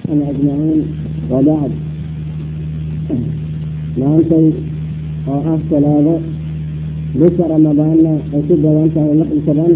أجمعين وبعد maantay oo ah talaado bisha ramadaanna ay ku badan tahay lix iyo toban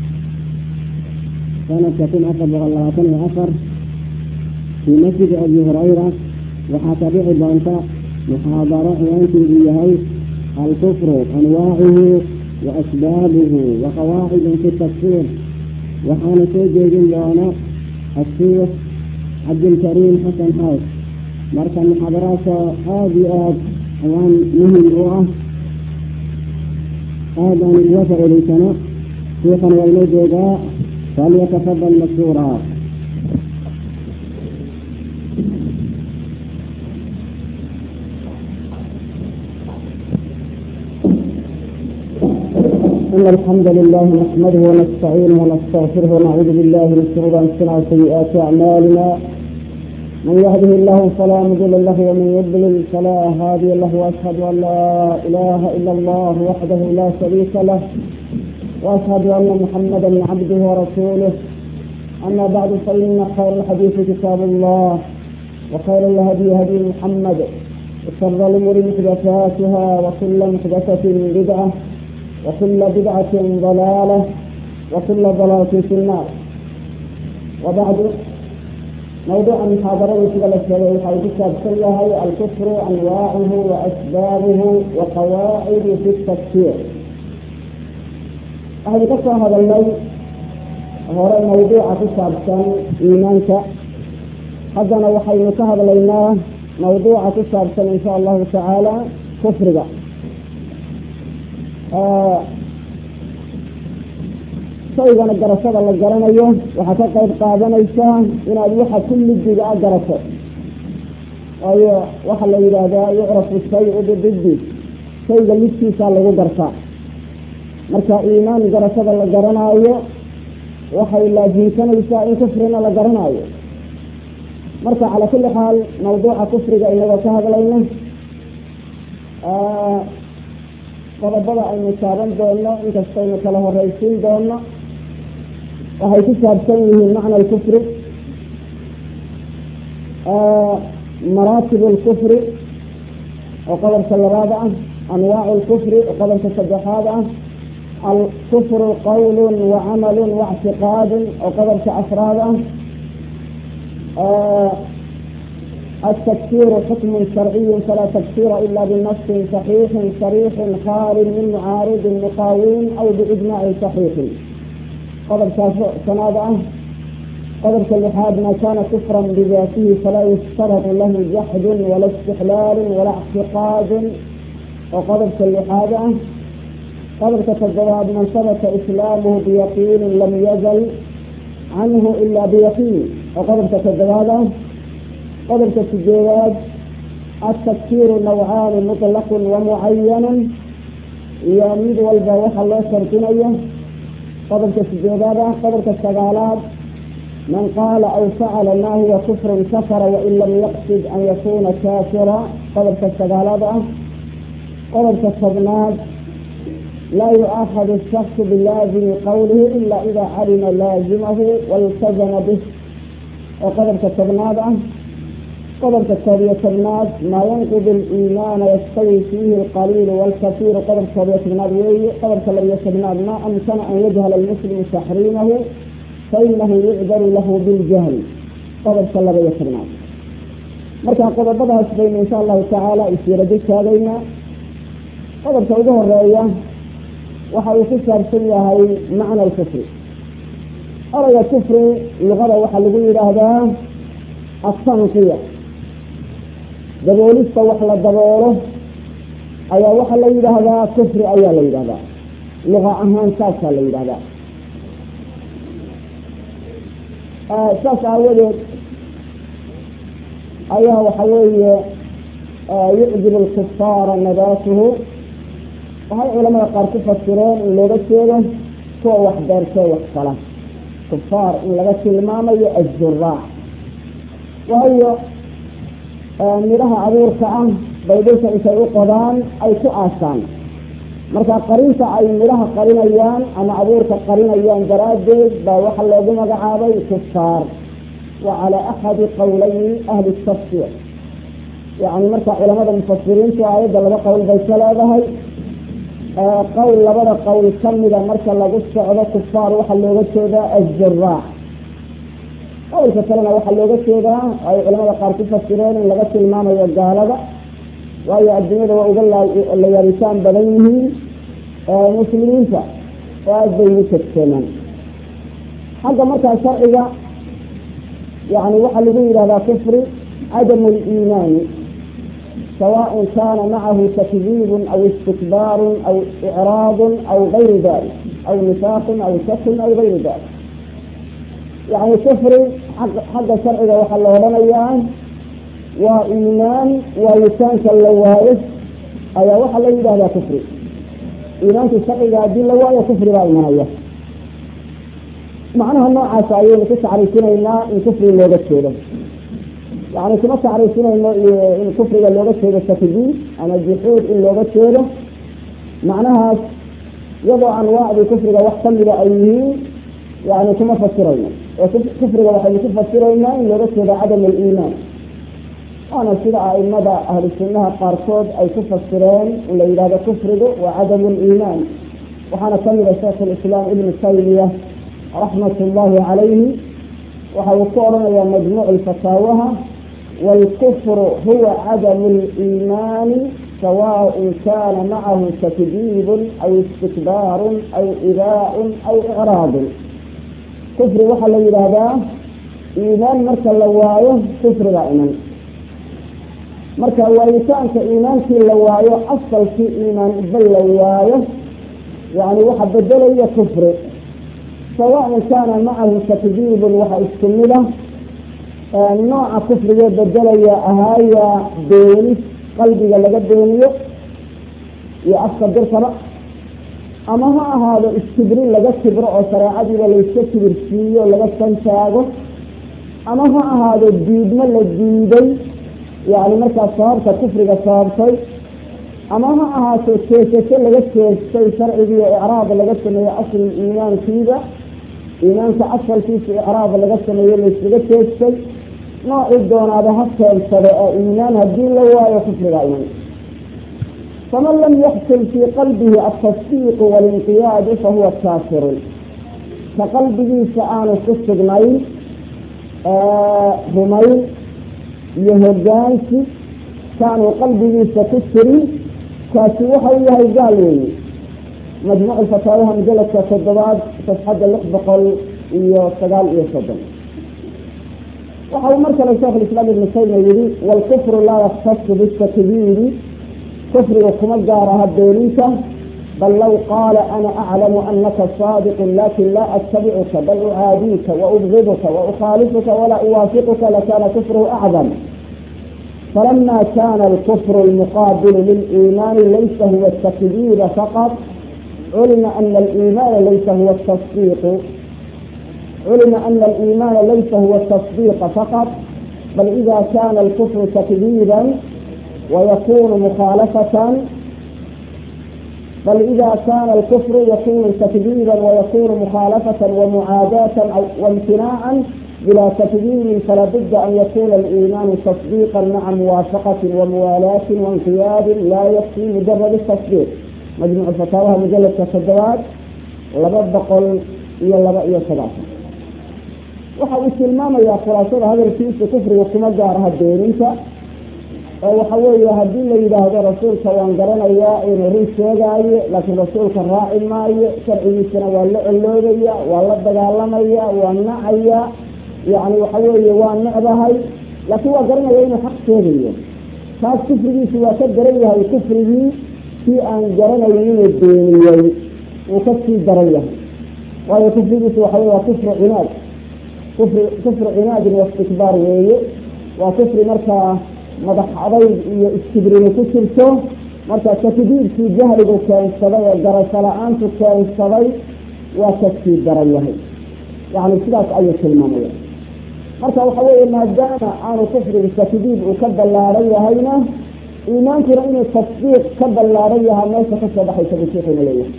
sanadka kun afar boqol labaatan iyo afar fii masjidi abi hurayra waxaa ka dhici doonta muxaadaro ciwaankeedu yahay alkufru anwaacuhu wa asbaabuhu wa qawaacidun fi tafsiir waxaana soo jeedin doona ashiikh cabdilkariim xasan xaws marka muxaadaraadka aada iyo aad ciwaan muhim u ah aada aan uga faa'iidaysano shiikan waa inoo jeedaa falyatafadal mashkuura إن الحمد لله نحمده ونستعينه ونستغفره ونعوذ بالله من شرور أنفسنا وسيئات أعمالنا من يهده الله فلا مضل له ومن يضلل فلا هادي له واشهد ان لا اله الا الله وحده لا شريك له واشهد ان محمدا عبده ورسوله اما بعد فان خير الحديث كتاب الله وخير الهدي هدي محمد وشر الامور محدثاتها وكل محدثه بدعه وكل بدعه ضلاله وكل ضلاله في النار وبعد موضوع المحاضرة sida la sheegay waxay ku saabsan yahay alkufru anwaacuhu wa asbaabuhu wa qawaacidu fi tafsiir waxaynu ka soo hadalnay hore mawduuca ku saabsan iimaanka haddana waxaynu ka hadlaynaa mawduuca ku saabsan insha allahu tacaala kufriga shaygana garashada la garanayo waxaa ka qayb qaadanaysaa inaad waxa kulligiga a garato waayo waxaa la yidhaahdaa yucrafu shayu bididdi shayga lidkiisaa lagu gartaa marka iimaan garashada la garanaayo waxay laazimsanaysaa in kufrina la garanaayo marka calaa kulli xaal mawduuca kufriga inagoo ka hadlayno qodobada aynu taaban doono inkastaynu kala horeysiin doono waxay ku saabsan yihiin macna alkufri maraatib alkufri oo qodobka labaad ah anwaacu alkufri oo qodobka saddexaad ah alkufru qawlun wa camalun wa ictiqaadun oo qodobka afraad ah التكفير حكم شرعي فلا تكفير إلا بنص صحيح صريح خال من معارض مقاوم أو بإجماع صحيح قدر سنادة قدر اللحاد ما كان كفرا بذاته فلا يشترط له جحد ولا استحلال ولا اعتقاد وقدر اللحاد قدر الجواب من ثبت إسلامه بيقين لم يزل عنه إلا بيقين وقدر الجواب qodobka sideedaad altakfiiru nawcaani mutlaqun wa mucayanun iyo mid walba waxa loo shardinayo qodobka sideedaad ah qodobka sagaalaad man qaala aw facala ma huwa kufrun kafara wain lam yaqsid an yakuna kaafira qodobka sagaalaad ah qodobka tobnaad laa yu'akhadu shaksu bilaazimi qawlihi ila ida calima laazimahu waltazama bih oo qodobka tobnaad ah qodobka koobiyo tobnaad maa yanqid aliimaana yastawi fiihi alqaliilu walkasiiru qodobka koobiyo tobnaad weeye qodobka labiyo tobnaad maa amkana an yajhala almuslimu taxriimahu fainahu yucdaru lahu biljahl qodobka labayo tobnaad marka qodobadaas baynu insha allahu tacaala isirado taagaynaa qodobka ugu horeeya waxa uu ku saabsan yahay macna alkufri erayga kufri luqada waxaa lagu yidhaahdaa asanqiya daboolista wax la daboolo ayaa waxaa la yidhaahdaa kufri ayaa la yidhahdaa luqa ahaan saasaa la yidhahdaa saas aawadeed ayaa waxa weeye yucjibu alkufaara nabaatuhu waxay culamada qaar ku fasireen in looga jeedo kuwa wax beertee wax fala kufaar in laga tilmaamayo azuraac waayo midhaha abuurka ah bay dhulka intay u qodaan ay ku aasaan marka qarinta ay midhaha qarinayaan ama abuurka qarinayaan daraaddeed baa waxa loogu magacaabay kufaar wa calaa axadi qowlayni ahli tafsiir yani marka culamada mufasiriintu aayadda laba qowl bay ka leedahay qowl labada qowl kamida marka lagu socdo kufaar waxaa looga jeedaa azuraac qowlka kalena waxaa looga jeedaa ay culamada qaar ku fasireen in laga tilmaamayo gaalada waayo adduunyada waa uga la yaaritaan badan yihiin muslimiinta oo aad bay ugu tegteenaan xagga markaa sharciga yani waxaa lagu yidhahdaa kufri cadamu liimaani سواء كان معه تكذيب أو استكبار أو إعراض أو غير ذلك أو نفاق أو شك أو غير ذلك يعني كفر حق, حق شرعي وحل ولنيان وإيمان ويسان كاللوايس أي وحل إله لا كفر إيمان الشرعي قاعد اللواية كفر بأيمانية معناها النوع عسايين تسعر سنة إن كفر اللي قد يعني كما تعرفون إن كفر اللغة شهد التكذيب أنا الجحود إن لغة شهد معناها يضع أنواع بكفر واحتمل أيه يعني كما فسرين وكفر واحد تفسرين إن لغة شهد عدم الإيمان أنا سرع مدى أهل السنة قاركود أي تفسرين ولا إلى هذا كفر وعدم الإيمان وحنا كمل شيخ الإسلام ابن تيمية رحمة الله عليه وحوصورنا يا مجموع الفتاوى والكفر هو عدم الإيمان سواء كان معه تكذيب أو استكبار أو إذاء أو إعراض كفر وحل إلى إيمان مركا لوايه كفر دائما مركا ويسان كإيمان في لوايه أصل في إيمان بل لوايه يعني واحد بدل كفر سواء كان معه تكذيب وحاستمله nooca kufriga bedelaya ahaaya beenis qalbiga laga beeniyo iyo afka dirkaba ama ha ahaado istibrin laga kibro oo shareecadiiba layska kibirsiiyo laga santaago ama ha ahaado diidmo la diiday yani markaas sababta kufriga sababtay ama ha ahaato jeesasho laga jeestay sharcigiiyo icraab laga sameeyo asli iimaankiiba iimaanka asalkiisa icraab laga sameeyo layskaga jeestay noocii doonaaba ha keensado oo iimaan haddii la waayo kufriga iman faman lam yaxsul fii qalbihi altasdiiqu walinqiyaadu fahuwa kaafirun ka qalbigiisa aanu ku sugnayn rumayn iyo hogaansi kaanuu qalbigiisa ku jirin kaasi waxau yahay gaal weeye majmuuc fataawaha mujaladka toddobaad safxadda lix boqol iyo sagaal iyo soddon waxa uu mar kale sheekh lislaam ibnu taymiya yihi waalkufru laa yaktasu bitakdiibi kufriga kuma gaar aha beeninta bal law qaala ana aclamu anaka saadiqun lakin laa attabicuka bal ucaadiika waubgiduka waukhaalifuka walaa uwaafiquka lakana kufruhu acdam falama kana alkufru almuqaabilu liliimaani laysa huwa atakdiiba faqط علم أن الإيمان ليس هو التصديق علم أن الإيمان ليس هو التصديق فقط بل إذا كان الكفر تكذيبا ويكون مخالفة بل إذا كان الكفر يكون تكذيبا ويكون مخالفة ومعاداة أو وامتناعا بلا تكذيب فلا بد أن يكون الإيمان تصديقا مع موافقة وموالاة وانقياد لا يكفي مجرد التصديق مجموع الفتاوى مجلد كسدوات لبا بقل iyo laba iyo sagaashan waxa uu tilmaamayaa khulaasada hadalkiisa kufriga kuma gaaraha beeninta oo waxa weeye haddii la yidhaahdo rasuulka waan garanayaa inuu run sheegaayo laakiin rasuulka raaci maayo sharcigiisana waa la eloodaya waa la dagaalamaya waa nacaya yani waxa weeye waa necdahay laakiin waa garanaya inuu xaq sheegayo taas kufrigiisu waa ka daran yahay kufrigii si aan garanayn inuu beeniyey uu kasii daran yahay waayo kufrigiisu waxa wey waa kufru cinaad kufri kufru cinaadin wastikbaar weeye waa kufri markaa madax adayg iyo istibrinu ku jirto marka takdiirkii jahligu keensaday ee garasho la-aantu keensaday waa kasii daran yahay yani sidaas ayuu tilmaamaya marka waxa weeye maadaama aanu kufrigu takdiib uu ka ballaaran yahayna iimaankuna inuu tasdiiq ka ballaaran yahaa meesha kasoo baxaysa buu sheekuna leeyahay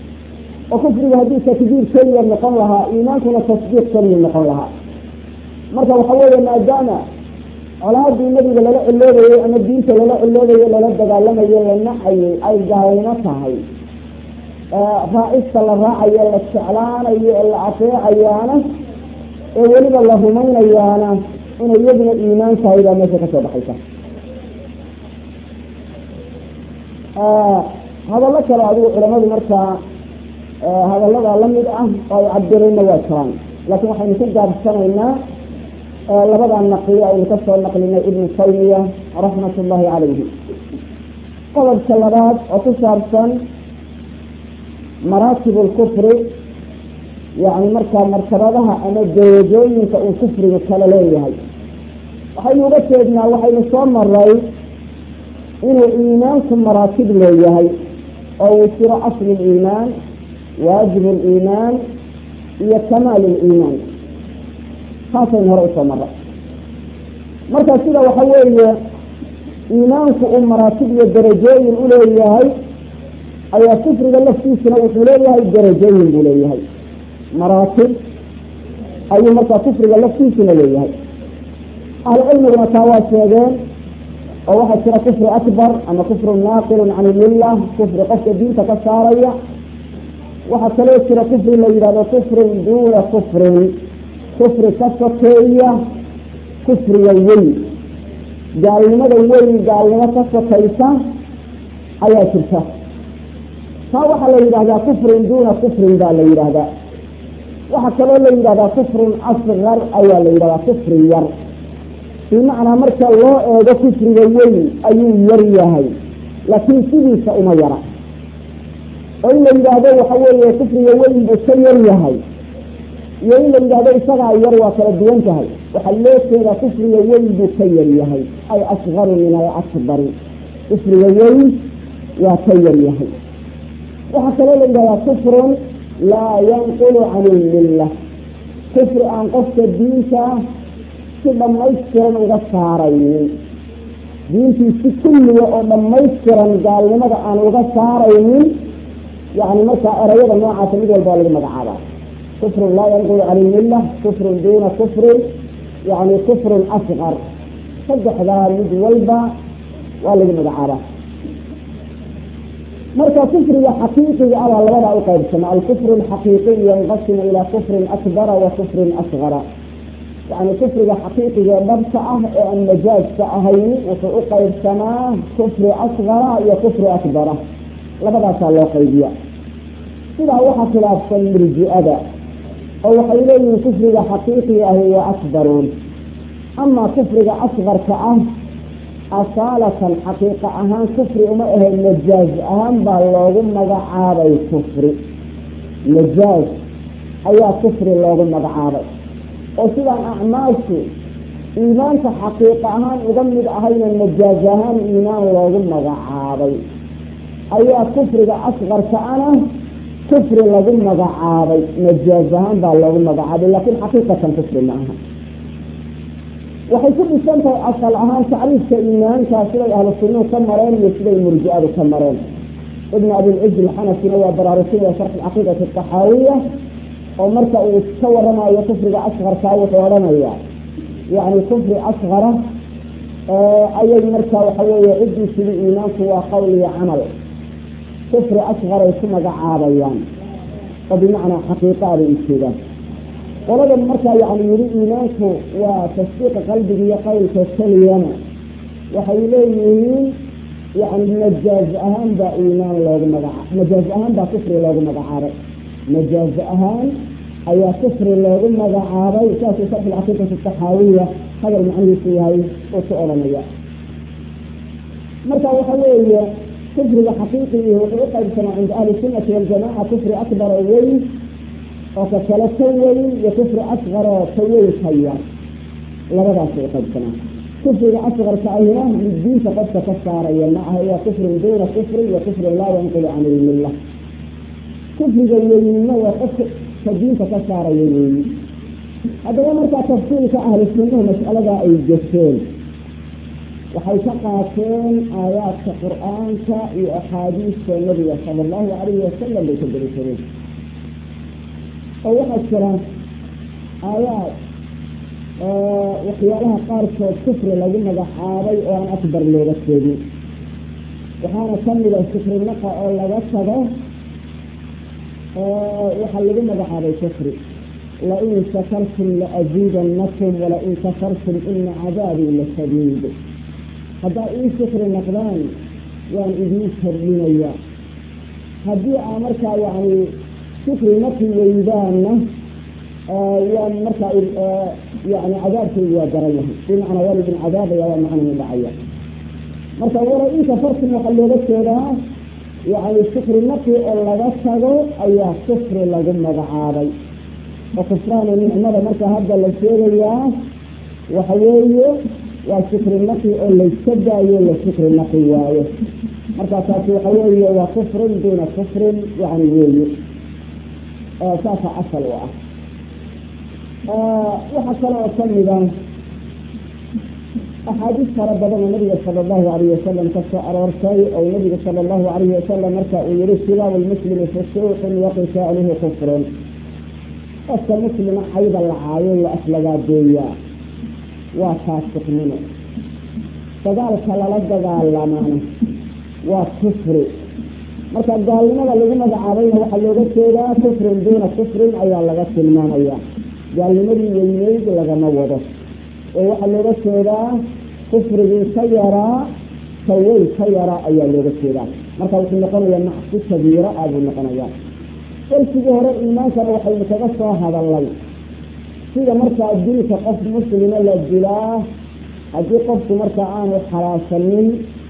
oo kufrigu haddii takdiib keliya noqon lahaa iimaankuna tasdiiq keliya noqon lahaa marka waxa weeye maadaama colaadii nebiga lala ciloobayey ama diinta lala ciloobayo lala dagaalamayo la nacayay ay gaalnimo tahay raacista la raacayo la jeclaanayo ee la ateecayaana ee weliba la rumaynayaana inay iyaduna iimaan tahay baa meesha kasoo baxaysa hadallo kale adigu culamadu markaa hadallada lamid ah oo ay cabireenna waa jiraan laakiin waxaynu ku gaabsanaynaa labadaa naqliyo aynu kasoo naqlinay ibnu taymiya raxmat ullahi calayhi qodobka labaad oo ku saabsan maraatib lkufri yani markaa martabadaha ama derajooyinka uu kufriga kala leeyahay waxaynu uga jeednaa waxaynu soo maray inuu iimaanku maraatib leeyahay oo uu jiro aslu liimaan waajib liimaan iyo kamaal liimaan taasaynu hore usoo maray marka sida waxa weeye iimaanku uu maraatib iyo derajooyin uleeyahay ayaa kufriga laftiisuna wuxuu leeyahay derajooyin buu leeyahay maraatib ayuu markaa kufriga laftiisuna leeyahay ahlucilmiguna taa waa sheegeen oo waxaa jira kufri akbar ama kufru naaqilun can ilmillah kufri qofka diinta ka saaraya waxaa kaloo jira kufri la yidhahdo kufrun duuna kufrin kufri ka sokeeya kufriga weyn gaalnimada weyn gaalnimo ka sokaysa ayaa jirta taa waxaa la yidhahdaa kufrun duuna kufrin baa la yidhaahdaa waxaa kaloo la yidhahdaa kufrun asgar ayaa la yidhahdaa kufri yar bimacnaa marka loo eego kufriga weyn ayuu yar yahay laakiin sidiisa uma yara oo in la yidhaahdo waxa weeye kufriga weyn buu ka yar yahay iyo in la yidhahdo isagaa yar waa kala duwan tahay waxaa loo jeedaa kufriga weyn buu ka yar yahay ay asgaru min alakbari kufriga weyn waa ka yar yahay waxaa kaloo la yidhahdaa kufrun laa yanqulu can ilmilla kufri aan qofka diinta si dhamaystiran uga saaraynin diintii si kulliga oo dhamaystiran gaalnimada aan uga saaraynin yani markaa erayada noocaasa mid walba waa lagu magacaabaa kufrun laa yanqulu can ilmilla kufrun duuna kufrin yani kufrun asqar saddexdaa mid walba waa lagu magacaabaa marka kufriga xaqiiqiga abaa labadaa uqaybsama alkufru alxaqiiqiy yanqasimu ilaa kufrin akbara wa kufrin asgara yani kufriga xaqiiqiga dhabka ah ee aan majaajka ahayn wuxuu u qaybsamaa kufri asgara iyo kufri akbara labadaasaa loo qaybiya sidaa waxaa khilaafsan murji-ada oo waxay leeyihiin kufriga xaqiiqiga ahi waa akbaruun amaa kufriga asgarka ah asaalatan xaqiiqa ahaan kufri uma ahayn majaaz ahaan baa loogu magacaabay kufri majaaz ayaa kufri loogu magacaabay oo sidaan acmaashu iimaanka xaqiiqa ahaan uga mid ahayna majaaz ahaan iimaan loogu magacaabay ayaa kufriga asqarka ana kufri lagu magacaabay majaaz ahaan baa loogu magacaabay laakiin xaqiiqatan kufri ma aha waxay ku dhisan tahay asal ahaan tacriifka iimaanka siday ahlu sunnuhu ka mareen iyo siday murji-adu ka mareen ibn abilciz alxanafina waa baraarusinaya sharxi caqiidati taxaawiya oo marka uu ka waramayo kufriga asqarkaa wuxuu odhanayaa yani kufri asqara ayay marka waxa weeye ciddii sidi iimaanku waa qowl iyo camal kufri asqaray ku magacaabayaan oo bimacnaa xaqiiqaabay ujeedaan qoladan markaa yani yiri iimaanku waa tasdiiqa qalbiga iyo qowlka keliyana waxay leeyihiin yani majaaz ahaan baa iimaan loogu magaca majaaz ahaan baa kufri loogu magacaabay majaaz ahaan ayaa kufri loogu magacaabay saasuu sharxi caqiidati taxaawiya hadal macnihiisu yahay uu ku odhanaya marka waxa weeye kufriga xaqiiqigi wuxuu u qaybsamaa cinda ahli sunnati waljamaca kufri akbar oo weyn oo ka kale ka weyn iyo kufri asqar oo ka weyn ka yar labadaas u qaybsamaa kufriga asqarka ahina mid diinta qofka ka saaraya ma aha waa kufrin duuna kufri iyo kufrin laa yanqulu can ilmilla kufriga weynina waa qofka ka diinta ka saaraya weyi haddaba markaa tafsiilka ahli sunnuhu mas'aladaa ay gesheen waxay ka qaateen aayaadka qur-aanka iyo axaadiista nabiga sala allahu calayhi wasalam bay ka delisadeen oo waxaa jira aayaad waxyaalaha qaarkood kufri lagu magacaabay oo aan akbar looga sheegin waxaana kamida kufri naqa oo laga tago waxaa lagu magacaabay kufri lain shakartum laaziidanakum walain kafartum ina cadaabii lashadiid haddaa ii kufri naqdaan waan idiin kordhinaya haddii aa markaa yani kufri naqi weydaanna waan markaa yani cadaabkaygu waa daran yahay bimacnaa waa idin cadaabaya waa macna min dhacaya marka wala in kafartum waxaa looga jeedaa yani kufri naqi oo laga tago ayaa kufri lagu magacaabay oo kufraana nicmada marka hadda la sheegayaa waxa weeye waa shukri naqi oo layska daayo la shukri naqi waayo marka taasi waxa weeye waa kufrin duuna kufrin yani weeye saasa asal u ah waxaa kale oo kamida axaadiis fara badan oo nabiga sala allahu alayh wasalam kasoo aroortay oo nabiga sala allahu alayhi wasalam marka uu yihi sibaabu lmuslimi fusuuqun waqitaaluhu kufrun qofka muslima cayda la caayo la aflagaadeeyaa waa faasiqnimo dagaalka lala dagaalamaana waa kufri marka gaalnimada lagu magacaabayna waxaa looga jeedaa kufrin duuna kufrin ayaa laga tilmaamaya gaalnimadii weyneyd lagama wado oo waxaa looga jeedaa kufrigii ka yaraa kawey ka yaraa ayaa looga jeedaa marka wuxuu noqonayaa macsi kabiira ah buu noqonayaa darsigii hore iimaankana waxaynu kaga soo hadalnay sida markaa dilka qof muslima la dilaa haddii qofku marka aanu xalaasanin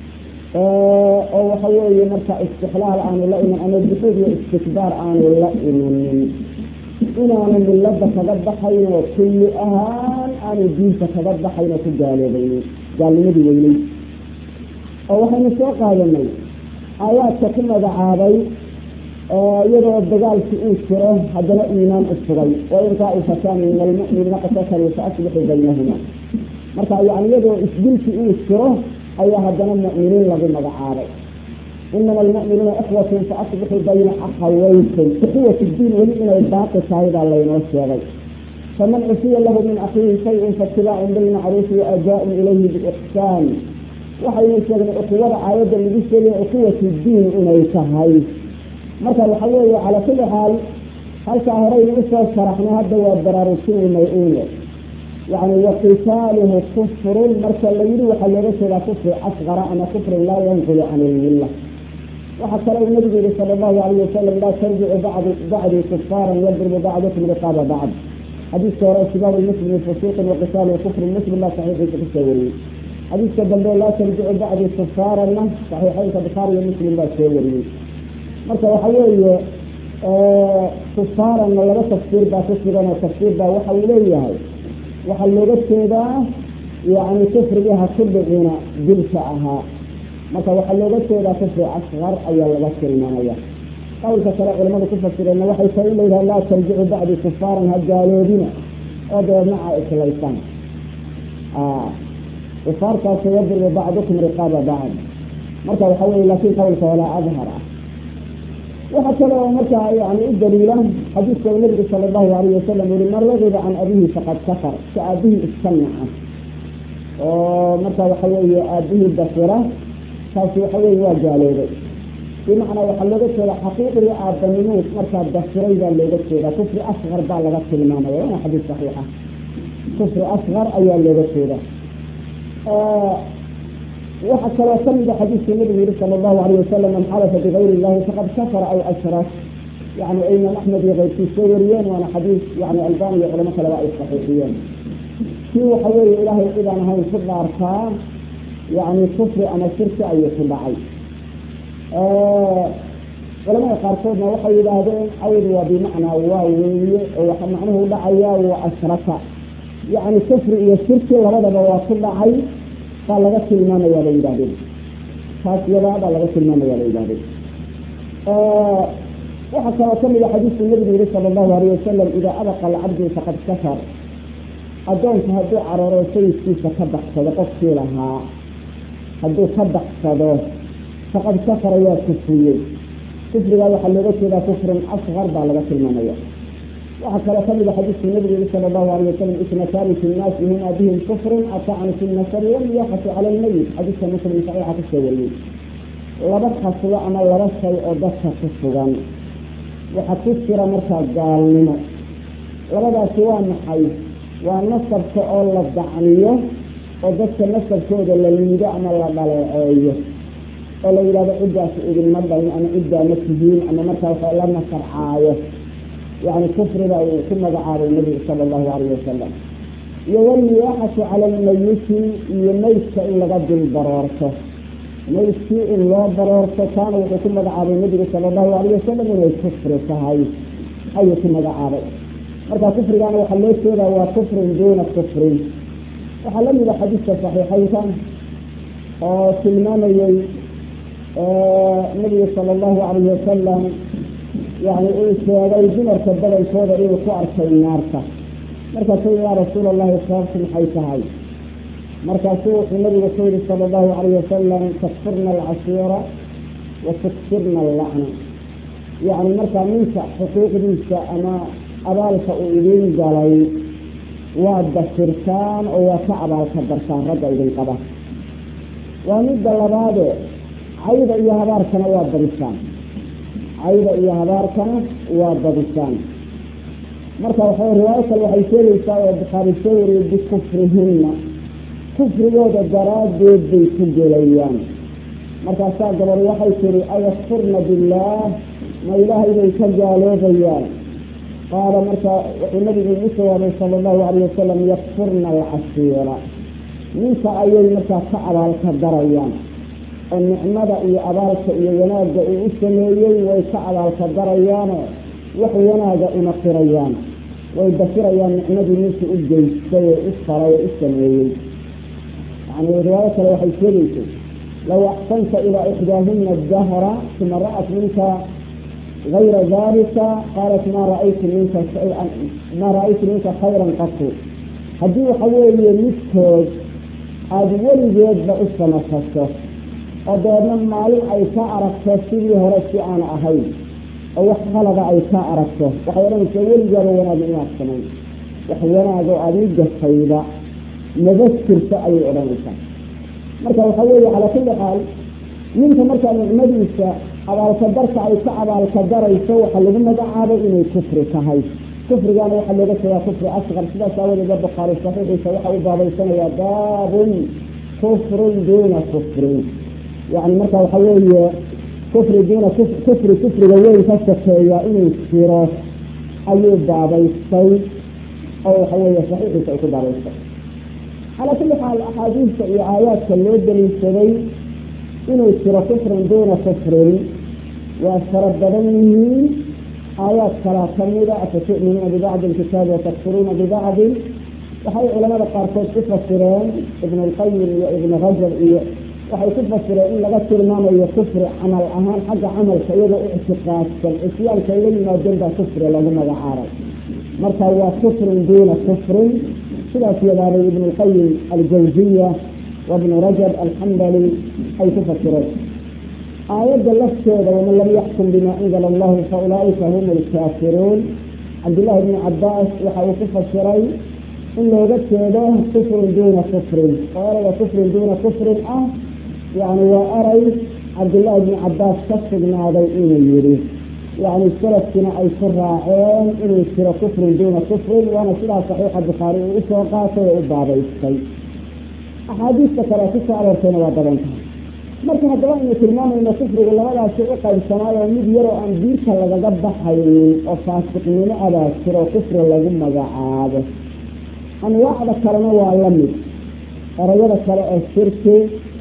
oo waxa weeye marka istixlaal aanu la iman ama duxuud iyo istikbaar aanu la imanin inaanu milada kaga baxayn oo kulli ahaan aanu diinta kaga baxayn oo ku gaaloobaynin gaalnimadii weynay oo waxaynu soo qaadanay aayaadka ku magacaabay iyadoo dagaalki uu jiro haddana iimaan u sugay wain daaifatan min almu'miniina qatataluu faaslixuu baynahuma marka yani iyadoo isdilki uu jiro ayaa haddana mu'miniin lagu magacaabay inama almu'minuuna ikhwatun faaslixuu bayna akhawaykum ukuwat diin weli inay baaqi tahay baa laynoo sheegay faman cufiya lahu min akhiihi shayun faatibaacun bilmacruufi waadaaun ilayhi biixsaan waxaynu sheegnay ukuwada aayadda lagu sheegay ukuwatu diin inay tahay marka waxa weeye calaa kulli xaal halkaa horeynu usoo sharaxnay hadda waa baraarujinaynay uune yani waqitaaluhu kufrun marka la yidhi waxaa looga jeedaa kufri asqara ama kufrin laa yanqulu can ilmilla waxaa kale uu nabigu yihi sala allahu alayh wasalam laa tarjicu bacd bacdii kufaaran yadribu bacdukum riqaaba bacd xadiiska hore sibaabu lmuslimi fusuuqin waqitaaluhu kufrun muslim baa saxiixiisa kusoo wariyey xadiiska dambe laa tarjicu bacdii kufaaranna saxiixeynka bukhaari iyo muslim baa soo wariyey marka waxa weeye kufaaranna laba tafsiir baa ku sugan oo tafsiir baa waxa uu leeyahay waxaa looga jeedaa yani kufrigii ha ku dhicina dilka ahaa marka waxaa looga jeedaa kufri asqar ayaa laga tilmaamaya qawlka kale culamadu ku fasireenna waxay tahay in layidhaha laa tarjicu bacdi kufaaran ha gaaloobina oo dabeednaca islaysaan kufaarkaas yadribu bacdukum riqaaba bacd marka waxa weye laakin qawlka walaa adhar ah waxaa kale oo markaa yani u daliila xadiiska uu nabigu sala allahu alayh wasalam uri man radiba can abihi faqad kafar si aabihii iska naca oo marka waxa weeye aabihii dafira taasi waxa weye waa gaaloobay bimacnaa waxaa looga jeeda xaqiiqdii aabbanimo markaa dafiray baa looga jeeda kufri asqar baa laga tilmaamaya waana xadiis saxiixa kufri asqar ayaa looga jeeda waxaa kaloo kamida xadiiska nabigu yihi sala allahu alayh wasalam man xalafa bigayri illahi faqad kafara aw ashrak yani imaam axmed iyo keyrkii soo wariyeen waana xadiis yani albani iyo culamo kaleba ay saxiixiyeen kii waxa weeye ilaahay cidaan ahayn ku dhaartaa yani kufri ama shirki ayuu ku dhacay culamada qaarkoodna waxay yidhaahdeen awd waa bimacnaa waa weeye oo waxa macnuhu dhacaya wa ashraka yani kufri iyo shirki labadaba waa ku dhacay baa laga tilmaamaya bay yidhahdeen taas yadaa baa laga tilmaamaya bay yidhahdeen waxaa kaloo kamida xadiisku nabigu yihi sala allahu alayh wasalam idaa abaqa alcabdu faqad kafar addoonku hadduu cararo sayidkiisa ka baxsado qofkii lahaa hadduu ka baxsado faqad kafara waa kufriyey kufrigaa waxaa looga jeedaa kufrun asqar baa laga tilmaamaya waxaa kale kamida xadiiska nabigeena sala allahu alayh wasalam itnataani fi nnaasi huma bihim kufrun atacnu fi nasari walmiyaxatu cala lmayit xadiiska muslim saxiixa kusoo wariyey laba khaslo ama laba shay oo dadka ku sugan waxa ku jira markaa gaalnimo labadaasi waa maxay waa nasabka oo la dacniyo oo dadka nasabkooda la liido ama la dhaleeceeyo oo la yidhahdo ciddaas idinma dhalin ama ciddaa ma tihiin ama markaa waxa la nasarcaayo yani kufriga uu ku magacaabay nabigu sala allahu alayh wasalam iyo walmiyaaxatu cala almayiti iyo meydka in laga dul baroorto meydkii in loo baroorto kaana wuxuu ku magacaabay nabigu sala allahu alayh wasalam inay kufri tahay ayuu ku magacaabay marka kufrigaana waxaa loo jeedaa waa kufrin duuna kufrin waxaa lamida xadiiska saxiixaynka oo tilmaamayey nabigu sala allahu alayhi wasalam yani uu sheegay dumarka badankooda inuu ku arkay naarta markaasuu yaa rasuul allahi sababtu maxay tahay markaasuu wuxuu nabigu ku yihi sala allahu alayh wasalam takfurna alcashiira wa tuksirna allacna yani markaa ninka xuquuqdiisa ama abaalka uu idiin galay waad dafirtaan oo waa ka abaalka dartaan ragga idin qaba waa midda labaade cayda iyo habaarkana waa badisaan cayda iyo habaarkana waa badisaan marka waxa riwaayo kale waxay sheegaysaa oo bukhaari soo wariyey bikufrihinna kufrigooda daraaddeed bay ku gelayaan markaasaa gabar waxay tiri ayakfurna billaah ma ilaahay bay ka gaaloobayaan qaala marka wuxuu nabigu ugu jawaabay sala allahu alayh wasalam yakfurna alcasiira ninka ayay markaa ka abaalka darayaan oo nicmada iyo abaalka iyo wanaagga uu u sameeyey way ka abaalka darayaano wax wanaaga uma qirayaan way dafirayaan nicmadii ninkii u geystay ee u faray ee u sameeyey yani riwaayo kale waxay sheegaysay low axsanta ilaa ixdaahina dahra uma ra'at minka gayra dalika qaalat ma raaytu minka shayan ma ra'aytu minka khayran qatu haddii waxa weeye midkood aada weligeedba u samasato oo dabeedna maalin ay ka aragto sidii hore si aan ahayn oo wax qalada ay ka aragto waxay odhanaysaa weligaaba wanaaga inaad samayn wax wanaago aada i gasayda maba jirto ayay odhanaysaa marka waxa weeye calaa kulli xaal ninka markaa nicmadiisa abaalka darka ay ka abaalka darayso waxaa lagu magacaabay inay kufri tahay kufrigaana waxaa looga jeedaa kufri asqar sidaas aawadeeda bukhaari saxiixiisa waxa uu baabaysanayaa baabun kufrun duuna kufrin yani marka waxa weeye kufri duuna kufri kufriga weyn ka sokeeya inuu jiro ayuu baabaystay oo waxa weeye saxiixiisa ay ku baabaystay calaa kulli xaal axaadiista iyo aayaadka loo daliishaday inuu jiro kufrin duuna kufrin waa fara badan yihiin aayaad kalaa kamida afatu'minuuna bibacdi alkitaabi watakfuruuna bibacdin waxay culamada qaarkood ku fasireen ibn lqayim iyo ibn rajab iyo waxay ku fasireen in laga tilmaamayo kufri camal ahaan xagga camalka iyagoo u ictiqaadsan isyaanka la yimaadeen baa kufri lagu magacaabay marka waa kufrin duuna kufrin sidaas yadaabay ibn lqayim aljawziya وابن رجب الحنبلي أي تفسرون آيات لفتوذا ومن لم يحكم بما أنزل الله فأولئك هم الكافرون عبد الله بن عباس وحاو تفسرين إنه ذكره كفر دون كفر قال وكفر دون كفر أه يعني وأري عبد الله بن عباس كفر من هذا الإيمان يريد يعني السلف كنا أي سراعين إنه يصير كفر دون كفر وأنا سلا صحيح البخاري وإسوقاته وإبابة السيد axaadiista kale ku soo aroortayna waa badan tahay marka haddaba aynu tilmaamayno kufriga labadaasi u qaybsanaayo mid yaroo aan diirka lagaga baxaynin oo faasiqnimo adaa jiro kufri lagu magacaabo anwaacda kalena waa la mid erayada kale ee shirki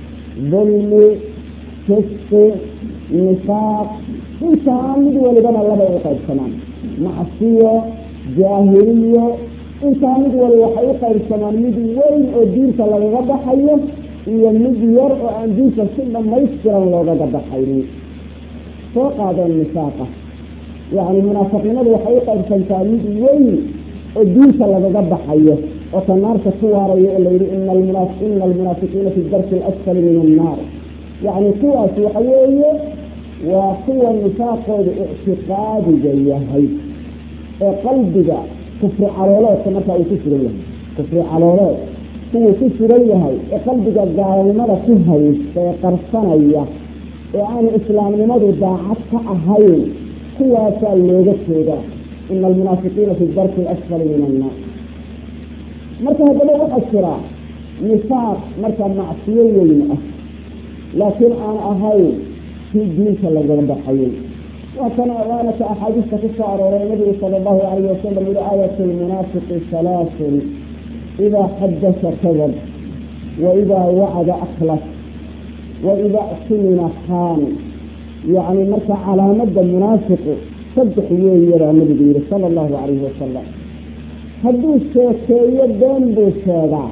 dulmi fisqi nifaaq intaa mid walibana labay u qaybsamaan macsiyo jaahiliyo intaa mid wali waxay u qaybsamaan mid weyn oo diinta lagaga baxayo iyo mid yar oo aan diinta si dhamaystiran loogaga baxaynin soo qaadeen nisaaqa yacni munaafiqnimadu waxay u qaybsantaa mid weyn oo diinta lagaga baxayo oo ka naarta ku waarayo oo layidhi ina almunaafiqiina fi darki alasfali min annaar yacni kuwaas waxa weeye waa kuwa nifaaqooda ictiqaadiga yahay ee qalbiga kufri calooleedka marka uu ku sugan yahay kufri calooleed kuwuu ku sugan yahay ee qalbiga gaalnimada ku haysta ee qarsanaya ee aanu islaamnimadu daacad ka ahayn kuwaasaa looga jeedaa ina almunaafiqiina fi darki asfali min annaar marka haddaba waxaa jira nifaaq marka macsiyo weyn ah laakiin aan ahayn kii diinta lagaga baxayay waatana waana ka axaadiista ku soo arooray nabigu sala allahu alayh wasalam yuri aayat lmunaafiqi salaasun idaa xadasa kadab waidaa wacada akhlaf waidaa tumina khaan yacni marka calaamada munaafiqu saddex weeye baa nabigu yihi sala allahu alayhi wasalam hadduu sheekeeyo been buu sheegaa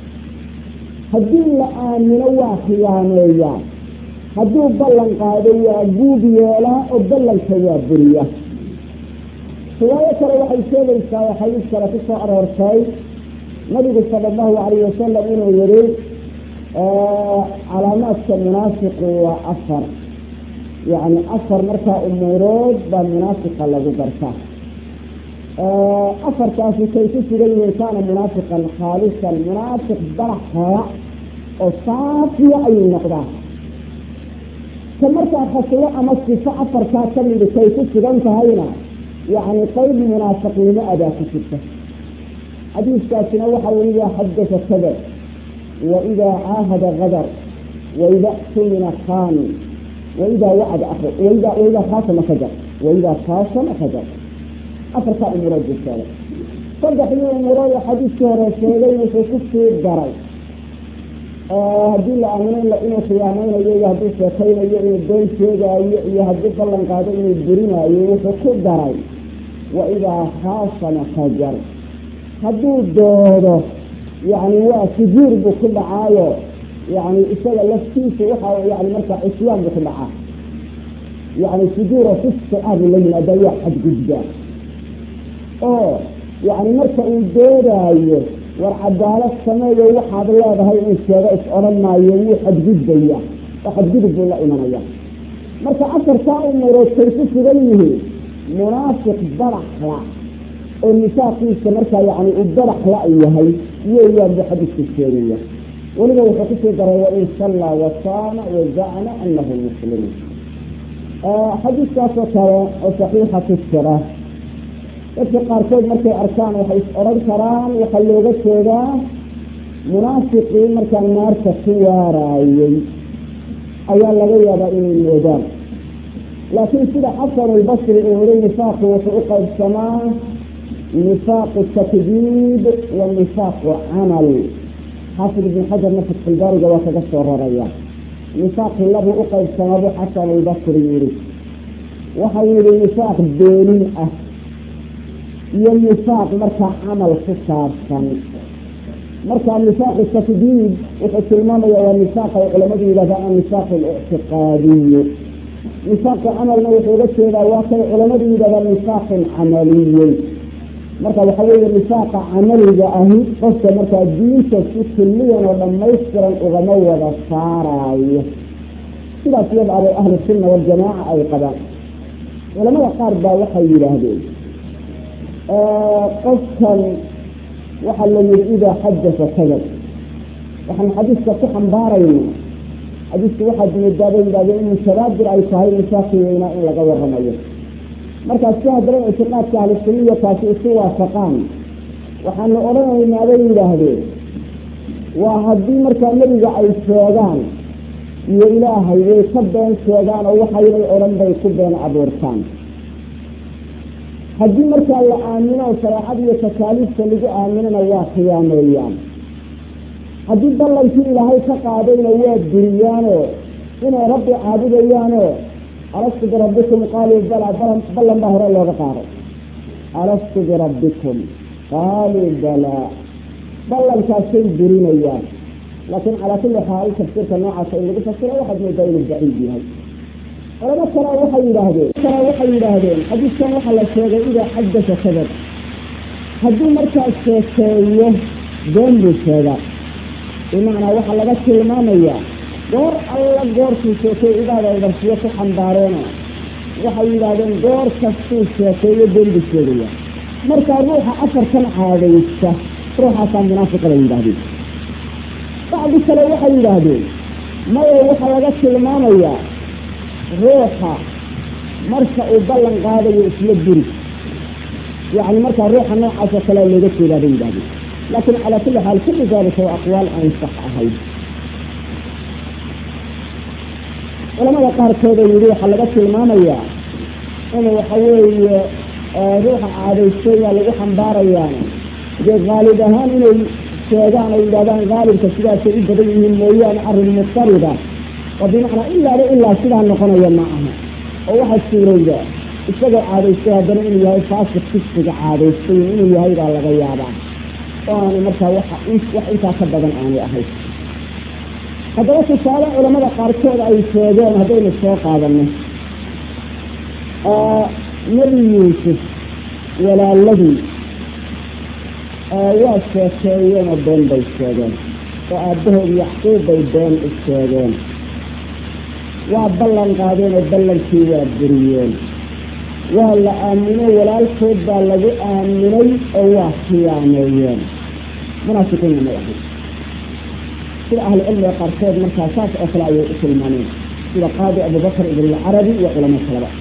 haddii la aamino waa khiyaameeyaa hadduu ballan qaado waa guub yeelaa oo ballanka waa buriya riwaayo kale waxay sheegaysaa oo xadiis kale ku soo aroortay nabigu sala allahu alayh wasalam inuu yihi calaamaadka munaafiqu waa afar yacni afar markaa umuurood baa munaafiqa lagu gartaa afarkaasi kay ku sugan yihiin kaana munaafiqan khaalisan munaafiq balaxaa oo saafiya ayuu noqdaa ka markaa khaslo ama sifo afarkaa ka midi kay ku sugan tahayna yacni qayb munaafiqnimo adaa ku jirta xadiiskaasina waxa uu idaa xadasa kadab wa idaa caahada kadar wa idaa tumina khaani wa idaa wacada akri waida waidaa khaasama kadar wa idaa khaasama kadar afartaa umurood buu sheegay saddexdii umurood oo xadiiskii hore sheegay wuxuu ku sii daray haddii la aamino inuu khiyaameynayo iyo hadduu sheekaynayo inuu been sheegaayo iyo haddii ballan qaado inuu burinaayo wuxuu ku daray wa idaa khaasama fajar hadduu doodo yani waa fujuur buu ku dhacaayo yani isaga laftiisa waxa yani marka cisyaan buu ku dhacaa yani fujuuro fiska abu la yimaada waa xadgudbaa oo yani marka uu doodaayo war cadaalad sameeyo waxaad leedahay in sheego is odhan maayo wuu xadgudbaya oo xadgudub buu la imanaya marka afartaa umurood kay ku sugan yihiin munaafiq baraxla oo nifaaqiisa markaa yani uu baraxla yahay weeyaan buu xadiisku sheegaya weliba wuxuu kusii daray wain sallaa wasaama wazacna anahu muslim xadiiskaasoo kale oo saxiixa ku jira dadka qaarkood markay arkaan waxay is odhan karaan waxaa looga jeedaa munaafiqii markaa naarta ku waaraayey ayaa laga yaabaa inay moodaan laakiin sida xasan albasri uu yihi nifaaqu wuxuu u qaybsamaa nifaaqu takdiib wa nifaaqu camal xaafid ibn xajarna fatxulbaariga waa kaga soo raraya nifaaqi labuu u qaybsamaa buu xasan albasri yihi waxau yihi nifaaq beenin ah iyo nifaaq markaa camal ku saabsan marka nifaaqu takdiib wuxuu tilmaamaya waa nifaaq ay culamadu yidhahdaan annifaaq alictiqaadiyu nifaaqa camalna wuxuu uga jeedaa waa kay culamadu yidhahdaan nifaaqun camaliyey marka waxa weeye nifaaqa camaliga ahi qofka markaa diinta si kulliyan oo dhamaystiran ugama wada saaraayo sidaas iyadaabay ahlu sunna waljamaaca ay qabaan culamada qaar baa waxay yidhaahdeen qofkan waxaa la yidhi idaa xadasa kadab waxaan xadiiska ku xambaarayna xadiiska waxaad moodaabay yidhahdeen in mutabaadir ay tahay nifaaqii weynaa in laga waramayo markaas si haddana ictiqaadka ahlusunniya taasi isu waafaqaan waxaanu odhanaynaa bay yidhaahdeen waa haddii markaa nebiga ay sheegaan iyo ilaahay way ka been sheegaan oo waxaynay odhan bay ku been abuurtaan haddii markaa la aamino shareecada iyo takaaliifta lagu aaminona waa khiyaameeyaan haddii ballankii ilaahay ka qaadayna waa buriyaanoo inay rabbi caabudayaanoo alastu birabbikum qaaluu balaa ballan baa hore looga qaaday alastu birabbikum qaaluu balaa ballankaasay burinayaan laakiin calaa kulli xaal tafsiirka noocaasa in lagu fasiro waxaad moodaa inuu baciid yahay culamo kale waxay yidhaahdeen kale waxay yidhaahdeen xadiiskan waxaa la sheegay idaa xadasa kadab haddii markaas sheekeeyo been buu sheegaa bimacnaa waxaa laga tilmaamayaa goor alla goorkuu sheekeey idaada darsiyo ku xambaareena waxay yidhaahdeen goor kastuu sheekeeyo been buu sheegaya markaa ruuxa afarkan caadaysta ruuxaasaa munaafiqa la yidhaahdeen bacdi kale waxay yidhaahdeen maya waxaa laga tilmaamayaa ruuxa marka uu ballan qaadayo isla duri yani markaa ruuxa noocaas oo kalea looga jeedaa bay yidhahdeen laakin calaa kulli xaal kulli daalika waa aqwaal aan sax ahayd culamada qaarkooda yidhi waxaa laga tilmaamayaa in waxa weeye ruuxa caadaystay waa lagu xambaarayaana dee qaalib ahaan inay sheegaan oo yidhahdaan qaalibka sidaasay u badan yihiin mooyaane arrin mutarida oo bimacnaa ilaaba ilaa sidaa noqonaya ma aha oo waxaa suurowda isagoo caadaystay haddana inuu yahay faasik fisqiga caadaystay inuu yahay baa laga yaabaa oo aanu markaa waxa wax intaa ka badan aanu ahayn haddaba tusaale culamada qaarkood ay sheegeen haddaynu soo qaadano nebi yuusuf walaaladii waa sheekeeyeen oo been bay sheegeen oo aabbahood yacquub bay been u sheegeen waa ballan qaadeen oo ballankii waa buriyeen waa la aaminay walaalkood baa lagu aaminay oo waa khiyaameeyeen munaafiqiinna may ahayd sida ahlu cilmiga qaarkood markaa saas oo kale ayay u tilmaameen sida qaadi abubakr ibn alcarabi iyo culamo kaleba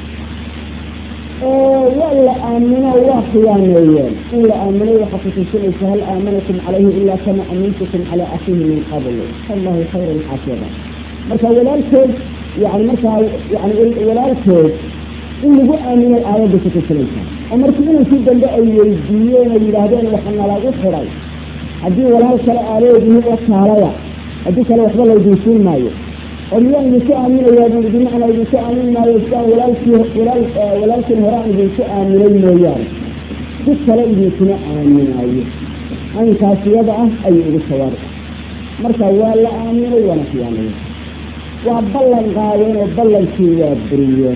waa la aamino waa khiyaameeyeen in la aaminay waxaa kutusinaysa hal aamanakum calayhi ila kama amintukum calaa akiihi min qabl allahu khayran xaafida marka walaalkood yani markaa yani walaalkood in lagu aaminay aayadda kutusinaysa oo markii inankii dambe ay weydiiyeen oo yidhaahdeen waxa nalagu xiray haddii walaal kale aaleedihi oo kaalaya haddii kale waxba laydinsiin maayo oo miyaan idinku aaminayaa bimacnaa idinku aamin maayo sidaan walaalkii walaal walaalkiin horaan idinku aaminay mooyaane si kale idinkuma aaminaayo aynkaas iyada ah ayuu ugu sawaari marka waa la aaminay waana khiyaamaya waa ballan qaadeen oo ballankii waa buriyeen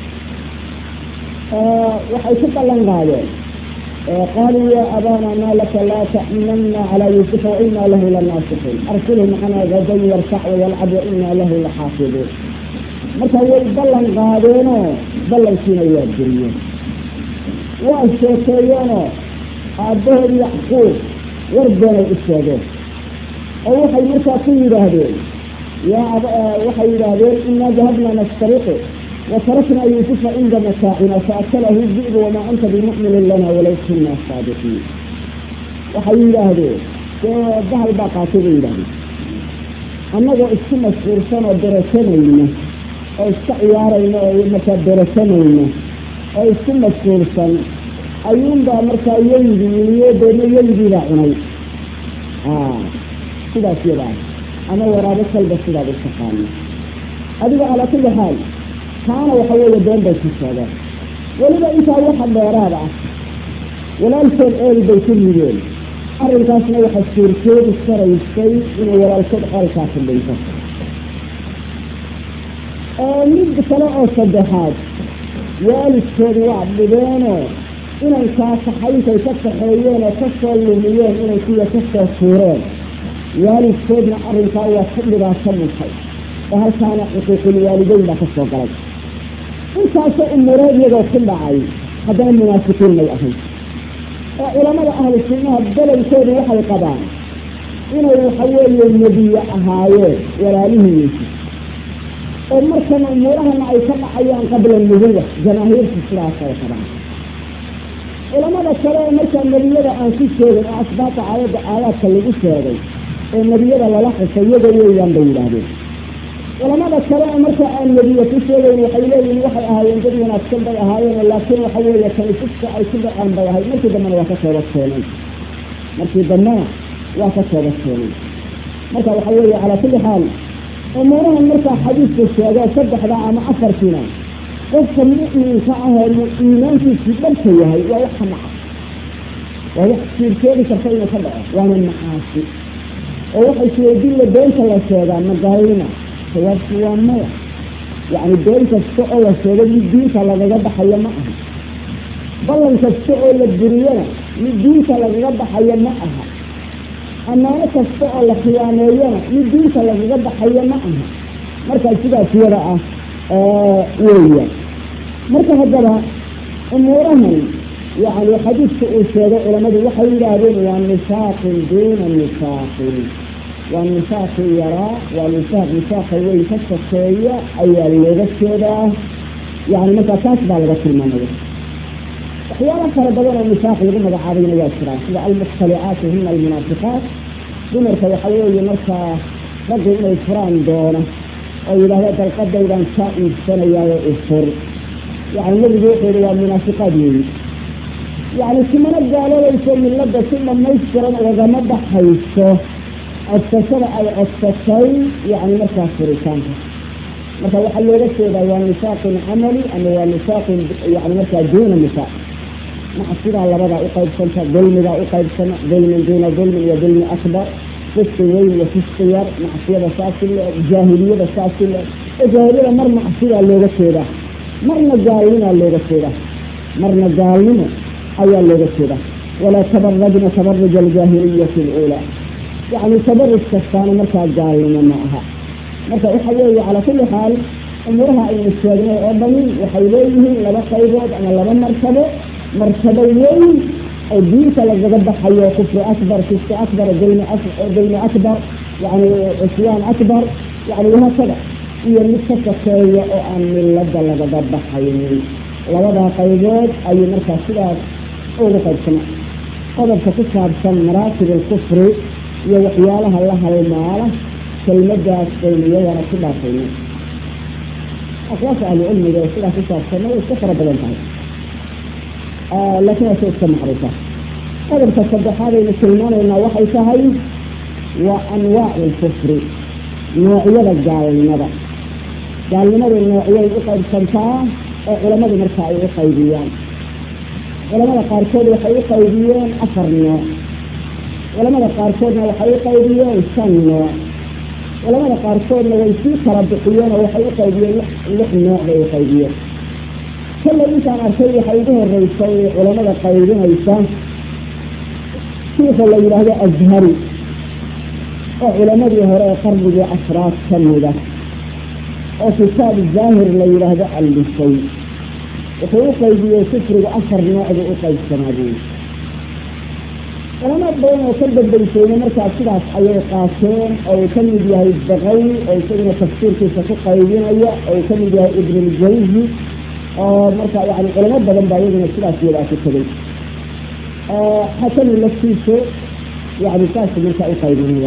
waxay ku ballan qaadeen qaaluu ya abana ma laka laa ta'minana calaa yuusufa waina lahu lanaasixuun arsilhu macnaa gadan yarfac wayalcab waina lahu laxaafiduun marka way ballan qaadeenoo ballankiina waa buriyeen waa sheekeeyeenoo aabbahood yacquub war beenay u sheegeen oo waxay markaa ku yidhaahdeen waxay yidhaahdeen inaa dahabna nastariqu وتركنا يوسف عند متاعنا فأكله الذئب وما أنت بمؤمن لنا ولو كنا صادقين waxay yidhaahdeen dee bahal baa qaatay bay yidhahdeen annagoo isku mashquulsan oo derasanayna oo iska ciyaarayna oo markaa derasanayna oo isku mashquulsan ayuunbaa markaa yeydi yiliyo deedna yeydiibaa cunay sidaas yadaa ama waraabo kalba sidaad u taqaano adiga calaa kulli xaal taana waxa weeye been bay ku sheegeen weliba intaa waxa dheeraad ah walaalkood eedi bay ku rideen arrinkaasna waxa suurkeedi karaysay inay walaalkood ceelkaasi dhinto mid kale oo saddexaad waalidkood waa dhibeenoo inay kaasaxayntay ka kaxeeyeen oo ka soo lumiyeen inay kuwa ka soo tuureen waalidkoodna arrinkaa waa ku dhibaato dhintay oo halkaana xuquuqul waalideyn baa ka soo galay intaasoo umuureed iyagoo ku dhacay haddana munaafiqiin may ahayd oo culamada ahlu sunnaha belenkoodu waxay qabaan inay waxa weeye nebiye ahaayeen walaalihiisi oo markana umuurahana ay ka dhacayaan qabla nubuwa jamaahiirta sidaasay qabaan culamada kale ee markaa nebiyada aan ku sheegin oo asbaabta aayadda aayaadka lagu sheegay ee nebiyada lala xusay iyaga weeyaan bay yidhaahdeen culamada kale ee marka aan nebiye ku sheegayn waxay leeyihin waxay ahaayeen dad wanaagsan bay ahaayeen laakiin waxa weeye kanifiska ay ku dhaceen bay ahayd markii dambena waa ka tooba keenay markii dambena waa ka tooba keenay marka waxa weeye calaa kulli xaal umuurahan markaa xadiidku sheegee saddexda ama afarkiina qofka mu'minka ahee iimaankiisu dharka yahay waa wax ka dhaca waa wax siirkeedi karta inuu ka dhaco waana macaasi oo waxay suweydinla beenta la sheegaa magaalina sawaabku waa maya yacni been kasta oo la sheego mid diinta lagaga baxayo ma aha ballan kasta oo la buriyana mid diinta lagaga baxayo ma aha ammaano kasta oo la khiyaameeyana mid diinta lagaga baxayo ma aha markaa sidaas yada ah weeya marka haddaba umuurahan yani xadiidka uu sheegay culamadu waxay yidhaahdeen waa nifaaqun duuna nifaaqin waa nifaaqi yaraa waa nifaaq nifaaqa weyn ka sokeeya ayaa looga jeedaa yani markaa taas baa laga tilmaamaya waxyaala fara badan oo nifaaq lagu magacaabayna waa jiraan sida almukhtalicaatu huna almunaafiqaat dumarka waxa weeye markaa raggu inay furaan doono oo yidhahda dalqadaydaan kaa iibsanayaayo ifur yani nebigu wuxuu yihi waa munaafiqaad weyi yani simana gaaloobayso milada si dhamaystiran ugama baxayso codsashada ay codsatay yani markaa furitaanka marka waxaa looga jeedaa waa nifaaqun camali ama waa nifaaqun yani markaa duuna nifaaq macsidaa labadaa uqaybsanta dulmigaa uqaybsana dulmin duuna dulmin iyo dulmi akbar fisqi weyn iyo fisqi yar macsiyada saasi le jaahiliyada saasi le oo jaahiliyada mar macsidaa looga jeedaa marna gaalnimaa looga jeedaa marna gaalnimo ayaa looga jeedaa walaa tabarajna tabaruja aljaahiliyati luulaa yani tabaruj kastaana markaa gaalnimo ma aha marka waxa weeye calaa kulli xaal umuuraha aynu sheegnay oo dhami waxay leeyihiin laba qaybood ama laba martabo martabo weyn oo diinta lagaga baxayo kufri akbar fiski akbar dulmi dulmi akbar yani cisyaan akbar yani wahakada iyo mid ka sokeeya oo aan milada lagaga baxaynin labadaa qaybood ayuu markaa sidaas ugu qaybsana qodobka ku saabsan maraatib alkufri iyo waxyaalaha la halmaala kelmadaas baynu iyagana ku dhaafayna aqwaasha ahlicilmiga oo sidaas ku saabsanna way iska fara badan tahay laakiin waa shay iska macruufa qodobka saddexaad aynu tilmaamaynaa waxay tahay waa anwaacu lkufri noocyada gaalnimada gaalnimadu noocyay u qaybsantaa oo culamadu marka ay u qaybiyaan culamada qaarkood waxay u qaybiyeen afar nooc culamada qaarkoodna waxay u qaybiyeen shan nooc culamada qaarkoodna way sii kala bixiyeen oo waxay u qaybiyeen lix nooc bay u qaybiyeen kollay intaan arkay waxay ugu horeysay culamada qaybinaysa shiika la yidhaahdo ashari oo culamadii hore ee qarnigii ashraad ka mida oo kitaab zaahir la yidhaahdo allisay wuxuu u qaybiyey kufriga afar nooc buu u qaybsanaa buuli culamo badan oo ka dambaysayna markaa sidaas ayay qaateen oo uu ka mid yahay baqawi oo isaguna tafsiirkiisa ku qaybinaya oo uu ka mid yahay ibnuljawzi oo marka yani culamo badan baa iyaguna sidaas yadaa ku tegay xasani laftiisu yani saasu markaa u qaybinaya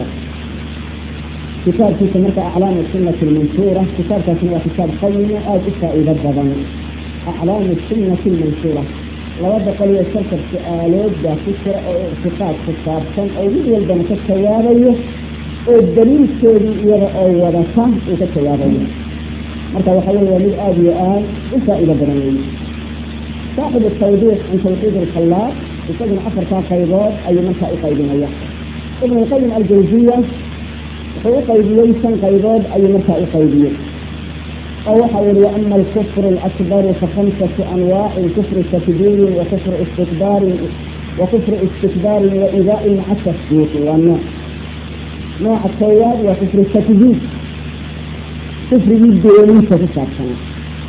kitaabkiisa marka aclaamu sunati lmansuura kitaabkaasna waa kitaab qayimo aada u faa'iido badan aclaamu sunnati lmansuura laba boqol iyo shantan su-aalood baa ku jira oo ictiqaad ku saabsan oo mid walbana ka jawaabayo oo daliilkeedii iyada oo wadata uu ka jawaabayo marka waxa weye waa mid aada iyo aad u faa'iido badan weyi saaxib tawdiix can tawxiid alkhallaaq isaguna afartaa qaybood ayuu markaa u qaybinaya ibn alqayim aljawziya wuxuu u qaybiyey shan qaybood ayuu markaa u qaybiyey oo waxa yihi waama alkufru alakbaru fakhamsatu anwaacin kufru takbiirin wa kufru istikbaarin wa kufru istikbaarin wa idaain maca tasdiiqi waa nooc nooca koowaad waa kufru takbiir kufrigii beeninta ku saabsanaa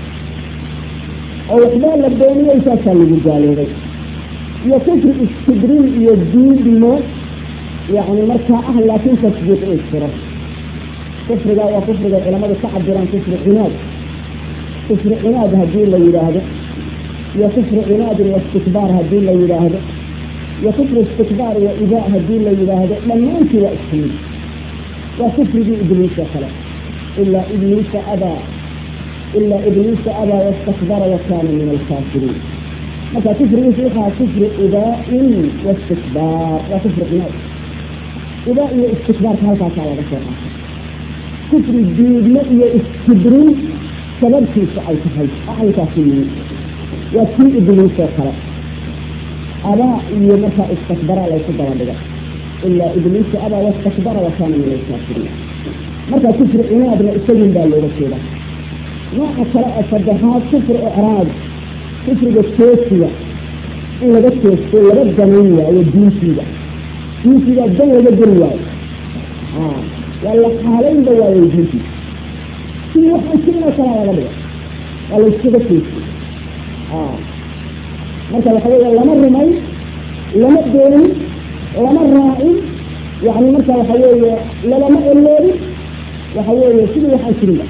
oo waxbaa la beeniyey saasaa lagu gaaloobay iyo kufri istibrin iyo diidmo yani markaa ah laakiin tasdiiq uu jiro kufriga waa kufriga culamadu ka cabiraan kufri cinaad kufri cinaad haddii la yidhaahdo iyo kufri cinaadin waistikbaar haddii la yidhaahdo iyo kufri istikbaar iyo idaa haddii la yidhaahdo dhammaantii waa isku mid waa kufrigii ibliis oo kale ilaa ibliisa abaa ilaa ibliisa abaa wastakbara wa kaana min alkaafiriin marka kufrigiisa waxaa kufri idaain waistikbaar waa kufri cinaad idaa iyo istikbaarka halkaasaa laga soo qaatay kufri diidmo iyo istibrin sababtiisa ay tahay acaynkaasi yimid waa kii ibliis oo kale abaa iyo markaa istakbara laysu daba dhigay ilaa ibliisa abaa wastakbara wa kaana min alkaafiriin marka kufri cinaadna isagin baa looga jeeda nooca kale ee saddexaad kufri icraad kufriga jeesiga in laga jeesto laga danayn waayo diintiida diintiida dan laga geli waayo waa la xaalaynba waayo diintiisa si waxaan jirinoo kalaa laga dhiga waa layskaga jeestay marka waxa weeye lama rumayn lama deenin lama raacin yani marka waxa weeye lalama eloobin waxa weeye sidii waxaan jirinba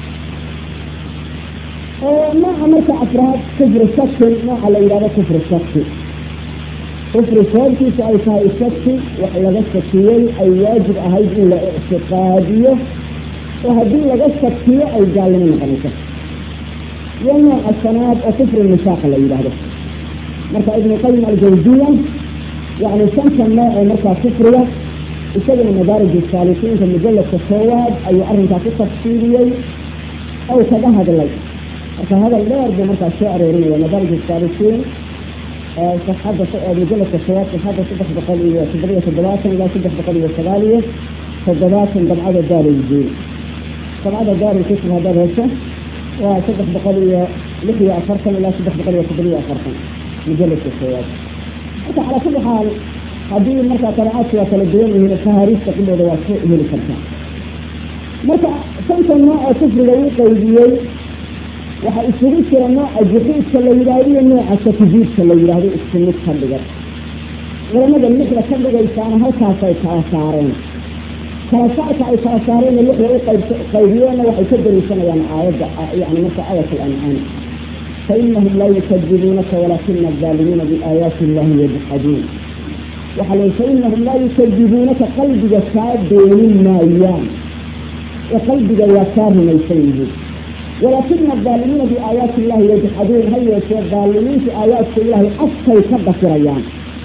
nooca marka afraad kufri shakin nooca la yidhahdo kufri shaki kufri sababtiisa ay tahay shaki wax laga shakiyey ay waajib ahayd in la ictiqaadiyo oo haddii laga shakiyo ay gaalnimo noqonayso iyo nooca shanaad oo kufri nifaaq la yidhaahdo marka ibnu qayim aljawziya yani shanta nooc ee markaa kufriga isaguna madaarij saalixiinta mujaladka koowaad ayuu arrinkaa ku tafsiiliyey ow kaga hadlay marka hadal dheer buu markaa soo aroorinaya madaarij saalixiin safxadda mujaladka koowaad safxadda saddex boqol iyo toddobiyo toddobaatan ilaa saddex boqol iyo sagaal iyo toddobaatan dabcada daaruldiin dabcada daarulkutub haddaad hesho waa saddex boqol iyo lix iyo afartan ilaa saddex boqol iyo toddobiyo afartan mujaladka koowaad marka calaa kulli xaal haddii markaa qanacaadku waa kala duwan yihiin fahaarista kudhooda waa ku heli kartaa marka shanta nooc oo kufriga uu qaydiyey waxaa isugu jira nooca juxiidka la yidhaahdo iyo nooca takdiibka la yidhaahdo isku mid ka dhigan culamada lixda ka dhigaysaana halkaasay kala saareen kala saarka ay kala saareen lixda u qaydiyeenna waxay ka daliishanayaan aayadda yani marka aayat alancaam fainahum laa yukadibuunaka walaakina alظaalimiina biaayaati illahi yajxaduun waxaa la fainahum laa yukadibuunaka qalbiga kaa beenin maayaan ee qalbiga waa kaa rumaysan yihiin walaakina alظaalimiina biaayaati illahi yajxaduun ha yeeshee dhaalimiintu aayaadka ilahay afkay ka dhafirayaan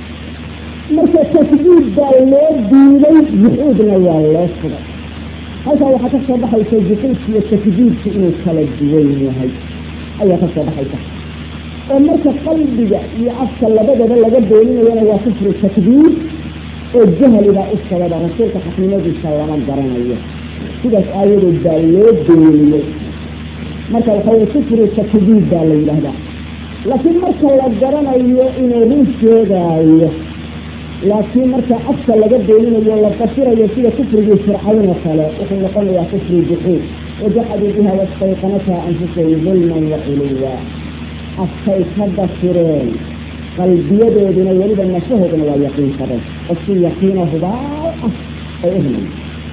marka takdiib baa loo diiday juxuudna waa loo sugay halkaa waxaa ka soo baxaysa juxuudka iyo takdiibka inuu kala duwan yahay ayaa ka soo baxaysa oo marka qalbiga iyo afka labadaba laga beeninayana waa kufri takdiib oo jahligaa u sababa rasuulka xaqnimadiisa lama garanayo sidaas aayadeed baa loo beeniyey marka waxa weye kufri takdiib baa la yidhaahdaa laakiin marka la garanayo inuu run sheegaayo laakiin marka afka laga beeninayo la fasirayo sida kufrigii fircawn oo kale wuxuu noqonayaa kufri juxuud wajaxaduu biha wastayqanatha anfusahum dulman wa culuwa afkay ka dafireen qalbiyadooduna weliba nafahooduna waa yaqiinsadeen oo si yaqiino hubaal ah ay uhlan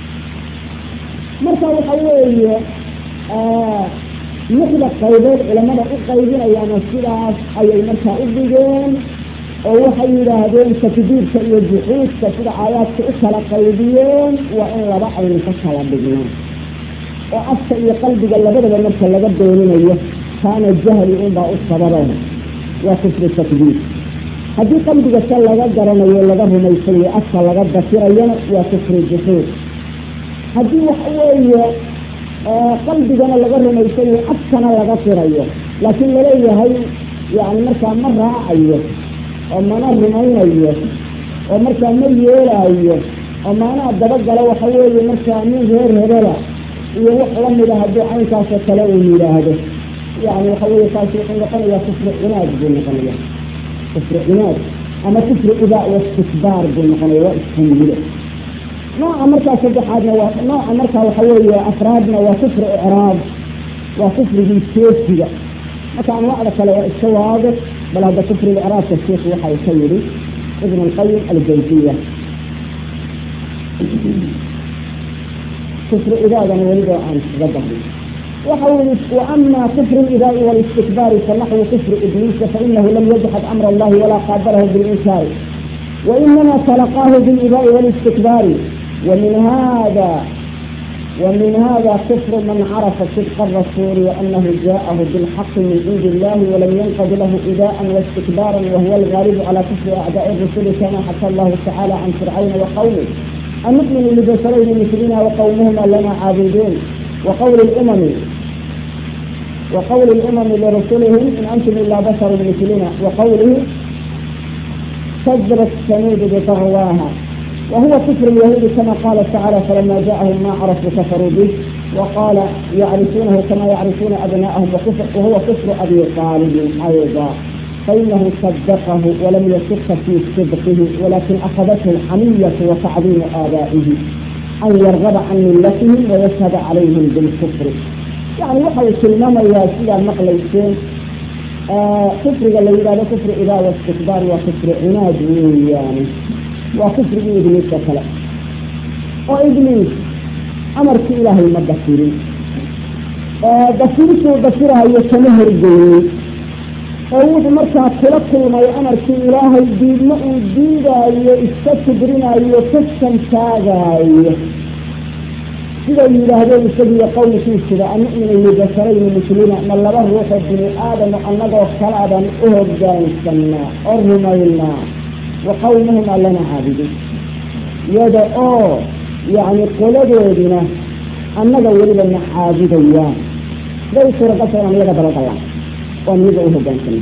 marka waxa weeye lixda qaybood culamada u qaybinayaana sidaas ayay markaa u dhigeen oo waxay yidhaahdeen takdiibka iyo juxuudka sida aayaadka u kala qaybiyeen waa in laba aynu ka kala dhignaan oo afka iyo qalbiga labadaba marka laga beeninayo kaana jahli unbaa u sababeen waa kufri takdiib haddii qalbiga se laga garanayo laga rumaysanayo afka laga dafirayana waa kufri juxuud haddii waxa weeye qalbigana laga rumaysanayo afkana laga firayo laakiin laleeyahay yani markaa ma raacayo oo mana rumaynayo oo markaa ma yeelaayo oo maanaa dabagala waxa weeye markaa nin reer hebela iyo wax lamida hadduu caynkaasoo kale uu yidhaahdo yani waxa weye taasi wuxuu noqonayaa kufri cinaad buu noqonaya kufri cinaad ama kufri idaa wastikbaar buu noqonaya waa iskumile nooca markaa saddexaadna waa nooca markaa waxa weeye afraadna waa kufri icraab waa kufrigii jeesiga marka anwaacda kale waa iska waadix bal hadda kufri icraabka sheikh waxa uu ka yidhi ibn alqayim aljawziya kufri idaadana weliba aan iskaga darin waxa uu yihi waama kufru lidaai walistikbaari fanaxwu kufri ibliisa fainahu lam yajxad amra allahi walaa qaabalahu bilinkaari وإنما تلقاه بالإباء والاستكبار ومن هذا ومن هذا كفر من عرف صدق الرسول وأنه جاءه بالحق من عند الله ولم ينقض له إباء واستكبارا وهو الغالب على كفر أعداء الرسل كما حكى الله تعالى عن فرعون وقومه أن نؤمن لبشرين مثلنا وقومهما لنا عابدون وقول الأمم وقول الأمم لرسلهم إن أنتم إلا بشر مثلنا وقوله كذبت ثمود بطغواها وهو كفر اليهود كما قال تعالى فلما جاءهم ما عرفوا كفروا به وقال يعرفونه كما يعرفون ابناءهم وكفر وهو كفر ابي طالب ايضا فانه صدقه ولم يشك في صدقه ولكن اخذته الحميه وتعظيم ابائه ان يرغب عن ملتهم ويشهد عليهم بالكفر يعني وحي كلمه يا سيدي مقليتين kufriga la yidhahdo kufri idaa wastikbaar waa kufri cinaad weeyaane waa kufrigii ibliiska kale oo ibliis amarkii ilaahay ma dafirin dafirisuu dafirahayo kama horgeeyey oo wuxuu markaa kula kulmay amarkii ilaahay diidma uu diidaayo iska kibrinayo ka santaagaayo siday yidhaahdeen isagiiyo qowmkiisuba anu'minu libasharayni muslima ma laba ruuxoo bini aadamo annagoo kalaadan u hoggaansanaa oo rumaynaa wa qawmuhum allana caabudin yada oo yacni qoladoodina annaga weliba na caabudayaan bay suuragashadan iyaga dabagalaan oon iyaga u hoggaansanay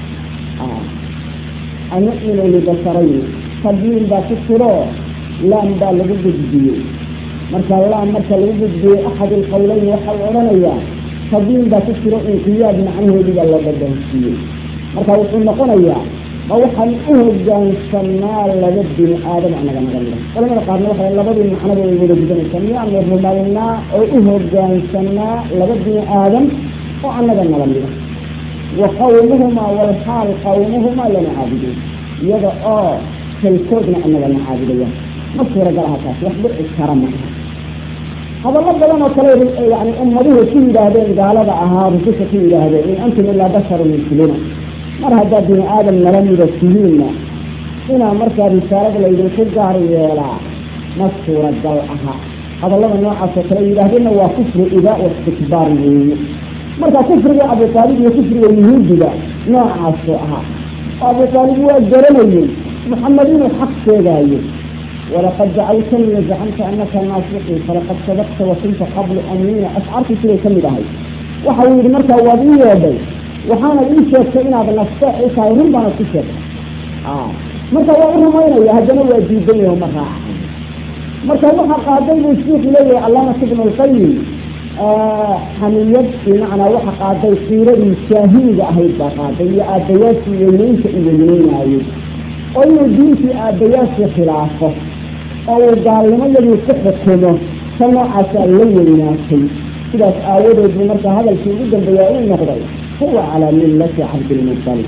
anu'minu libasharayni tadmiin baa ku jiro laam baa lagu gudbiyey marka laam marka lagu gudbiyey axad ilqowleyn waxa uu odhanayaa tadmiin baa ku jiro inqiyaad macnaheediba la dhadhansiiyey marka wuxuu noqonayaa ma waxaan u hoggaansanaa laba bini aadam anaga naga mida culamada qaarna waxay labadii macnaba way wada gudanaysaa miyaanu rumaynaa oo u hoggaansanaa laba bini aadam oo annaga naga mida wa qawmuhumaa walxaal qawmuhumaa lana caabudeen iyada oo kalkoodna annaga na caabudayaan ma suuragal aha taas wax dhici kara ma aha hadallo badan oo kale yani ummaduhu ku yidhaahdeen gaalada ahaa rususha ku yidhaahdeen in antum ilaa basharu misluna mar haddaa bini aadam nala mida tihiinna inaa markaa risaalada laydinku gaar yeelaa ma suuragal aha hadallada noocaas oo kale yidhaahdeenna waa kufri idaa wastikbaar weeye marka kufriga abu taalib iyo kufriga yuhuudiga noocaasuu ahaa abu taalib waa garanayey محمد الحق سيداي ولقد جعلتني وزعمت انك ناصحي فلقد صدقت وكنت قبل امين اشعرت سيدي كم دهي وحاول مركا وادي يدي وحانا ii sheegtay inaad nafta tahay run baana ku sheegtay marka waa u rumaynaya haddana waa diidan yaho ma raaca marka waxaa qaaday buu shiikh leeyahay allaama ibn alqayim xamiyad bimacnaa waxa qaaday siiradii shaahiliga ahayd baa qaaday iyo aabbayaashii weyneynta u weyneynayey oo inuu diintii aabbayaashii khilaafo oo uu gaalnimayadii ku xukumo ta noocaasaa la weynaatay sidaas aawadeed buu markaa hadalkii ugu dambeeya inuu noqday huwa calaa millati cabdilmutalib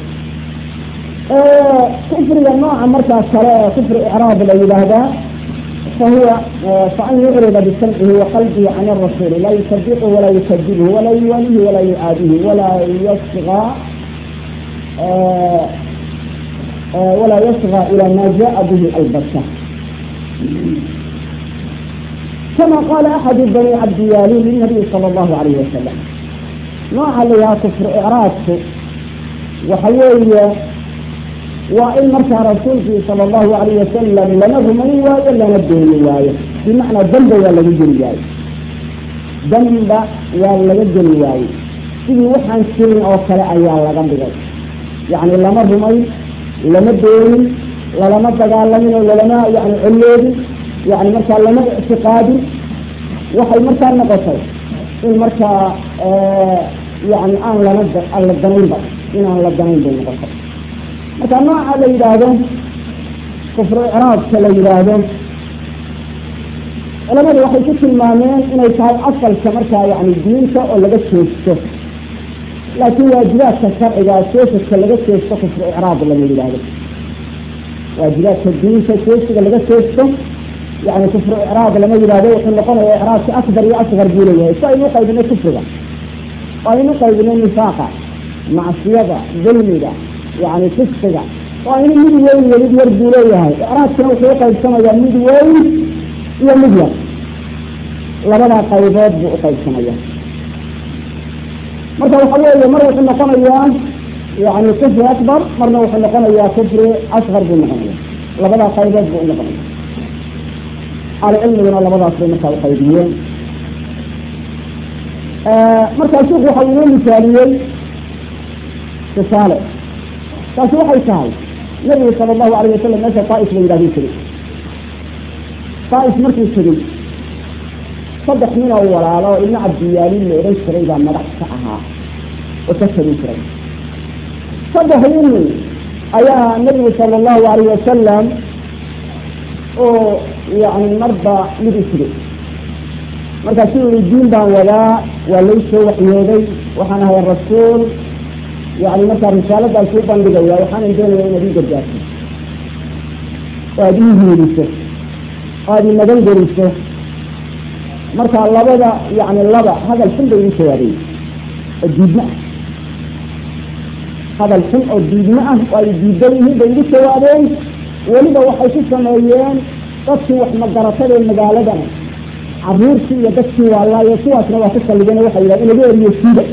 kufriga nooca markaas kale kufri icraab la yidhaahdaa فهو فأن يعرض بسمعه وقلبه عن الرسول لا يصدقه ولا يكذبه ولا يواليه ولا يعاديه ولا يصغى ولا يصغى إلى ما جاء به البشر كما قال أحد بني عبد يالين للنبي صلى الله عليه وسلم نوع عليها كفر إعراضه وحيوية وإن مركى رسولك صلى الله عليه وسلم لنه من واية لنده واية بمعنى ذنب ولا يجري واية ذنب ولا يجري واية sidii waxaan jirin oo kale ayaa laga dhigay yacni lama rumayn lama doonin lalama dagaalamin oo lalama yani colloodin yani markaa lama ictiqaadin waxay markaa noqotay in markaa yani aan lana aan la danaynba inaan la danayn bay noqotay marka nooca la yidhaahdo kufru icraabka la yidhaahdo culamadu waxay ku tilmaameen inay tahay asalka markaa yani diinta oo laga jeesto laakiin waajibaadka sharciga jeesadka laga jeesto kufru icraab lama yidhaahdo waajibaadka diinta jeesiga laga jeesto yani kufru icraab lama yidhahdo wuxuu noqonaya icraabka akbar iyo asgar buu leeyahay si aynu uqaybinay kufriga oo aynu uqaybinay nifaaqa macsiyada dulmiga yani fisqiga oo aynu mid weyn iyo mid yar buu leeyahay icraabkuna wuxuu uqaybsamayaa mid weyn iyo mid yar labadaa qaybood buu uqaybsamaya marka waxa weeye mar wuxuu noqonayaa yani kufri akbar marna wuxuu noqonayaa kufri asgar buu noqonaya labadaa qaybood buu unoqonaya ahlucilmiguna labadaas bay markaa uqaybiyeen markaa sheikhu waxa inoo misaaliyey tusaale taasi waxay tahay nabigu sala allahu alayh wasalam meesha taa'if la yidhahdu tegey taa'if markuu tegey saddex nin oo walaalo oo ibna cabdiyaaliin la odhan jiray baa madax ka ahaa oo ka tagin jiray saddexdii nin ayaa nabigu sala allahu alayh wasalam oo yani marba mid u tegey markaasuu yihi diin baan wadaa waa lay soo waxyooday waxaan ahay rasuul yani markaa risaaladaas u bandhigaya waxaanan doonaya inaad ii gargaarto oo aada ii hiiliso oo aada i magan geliso marka labada yani laba hadal xun bay igu jawaabeen oo diidma ah hadal xun oo diidma ah oo ay diidan yihiin bay igu jawaabeen weliba waxay ku sameeyeen dadkii wax magaratada ee magaaladan caruurtii iyo dadkii waalaayo kuwaasna waa ku salligeen waxa yidhaha inaga eriyo siida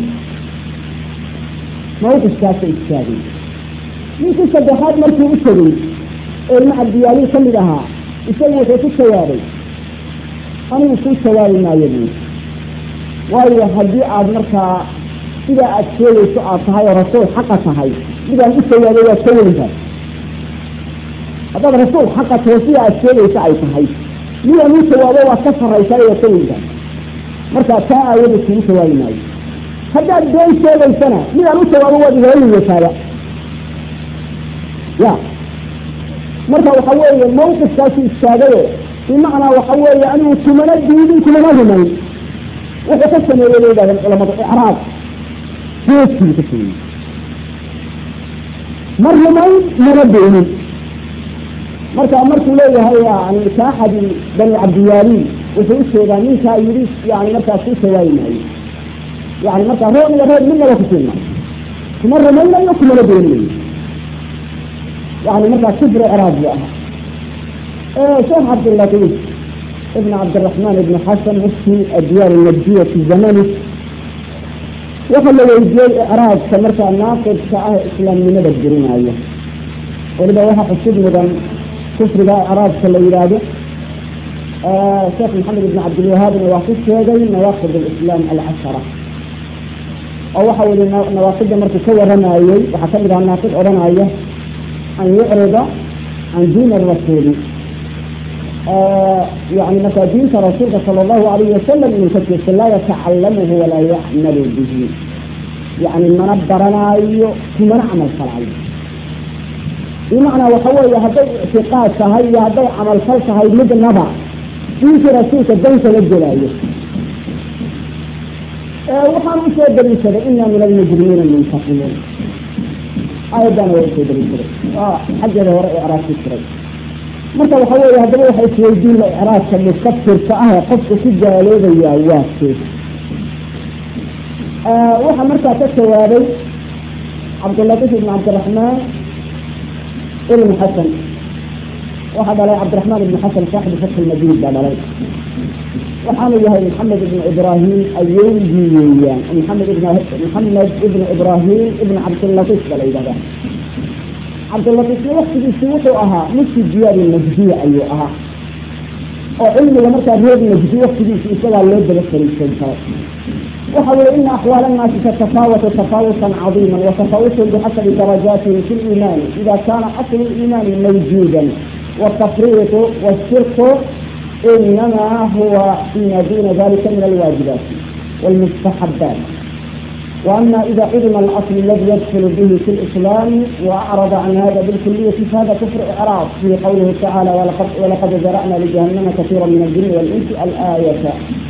mawqifkaasa istaagay ninkii saddexaad markii u tegey ee ilma cabdiyaalihi ka mid ahaa isagu wuxuu ku jawaabay anigu kuu jawaabi maayo buuri waayo haddii aada markaa sidaa aada sheegayso aad tahay oo rasuul xaqa tahay midaan u jawaabay waad ka weyntahay haddaad rasuul xaqa taho sidaa aada sheegayso ay tahay midaan u jawaabo waad ka sarraysaa waad ka weyntahay markaa taa aawada kugu jawaabi maayo haddaad been sheegaysana midaan u jawaabo waad igala liwataaba ya marka waxa weeye mawqifkaasu istaagayo bimacnaa waxa weeye anigu kumana diidin kumana rumayn wuxuu ka sameeyey bay yidhahdeen culamadu icraab geeskii ka sameeyey ma rumayn mana beenin marka markuu leeyahay yani kaaxadi bani cabdiyaaliin wuxuu u jeedaa ninkaa yidhi yani markaas ku jawaabi maayo yani markaa reer iyo reer midnaba ku siin maayo kuma rumaynayo kumana beeninayo yani markaa kibri icraab buu ahaa sheekh cabdilatiif ibn cabdiraxmaan ibn xasan mufti adyaar nabdiya fi zamani waxa la weydiiyey icraabka markaa naaqidka ah islaamnimada gurinaayo weliba waxa xusud mudan kufriga icraabka la yidhaahdo sheekh maxamed ibn cabdilwahaabna waa ku sheegay nawaaqid alislaam alcashara oo waxa weli nawaaqida markuu ka waramayey waxaa kamid aha naaqid odhanaya an yucrida can diin arasuuli yani markaa diinta rasuulka sala allahu alayhi wasalam inuu ka jeesto laa yatacalamuhu walaa yacmalu bihi yani mana baranaayo kumana camal falaayo bimacnaa waxa weeye hadday ictiqaad tahay iyo hadday camalfal tahay midnaba diintii rasuulka danka la gelaayo waxaan usoo daliishaday ina min almujrimiina muntaqimuun aayaddaana waa usoo daliishaday waa xaggeeda hore icraab ku jiray marka waxa weeye haddaba waxa isweydiin la icraabka mukafirka ah ee qofka ku gaaloobayaa waa kee waxaa markaa ka jawaabay cabdilatiif ibn cabdiraxmaan ibn xasan waxaa dhalay cabdiraxmaan ibn xasan saaxibu fatxi lmadiid baa dhalay waxaanu yahay maxamed ibn ibraahim ayowgii weeyaan maxamed ibn maxamed ibn ibraahim ibn cabdilatiif baa la yidhahdaa cabdilatiifna waktigiisi wuxuu ahaa mufti diyaari najdiya ayuu ahaa oo cilmiga markaa reer najdi waktigiisi isagaa loo daba fariisan karo waxa weye ina axwaal annaasi tatafaawatu tafaawutan cadiima watafawutun bixasabi darajaatihim fi liimaani ida kaana aslu liimaani mawjuudan watafriiqu washirku inamaa huwa fima duna dalika min alwaajibaat walmustaxabaat وأما إذا علم الأصل الذي يدخل به في الإسلام وأعرض عن هذا بالكلية فهذا كفر إعراض في قوله تعالى ولقد, ولقد ذرأنا لجهنم كثيرا من الجن والإنس الآية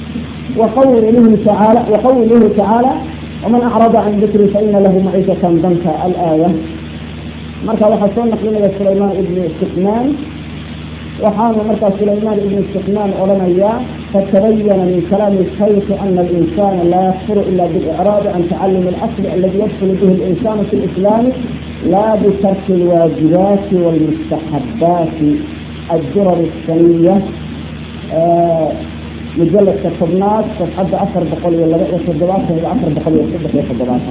وقوله تعالى وقوله تعالى ومن أعرض عن ذكري فإن له معيشة ضنكا الآية مركز وحسون نقلنا سليمان بن استثنان وحان مركز سليمان بن استثنان علماء فتبين من كلام الشيخ أن الإنسان لا يكفر إلا بالإعراض عن تعلم الأصل الذي يدخل به الإنسان في الإسلام لا بترك الواجبات والمستحبات الدرر السنية آه مجلد كتبنات تتحدى أثر بقول ولا بقى صدبات هي أثر بقول يصدق يا صدبات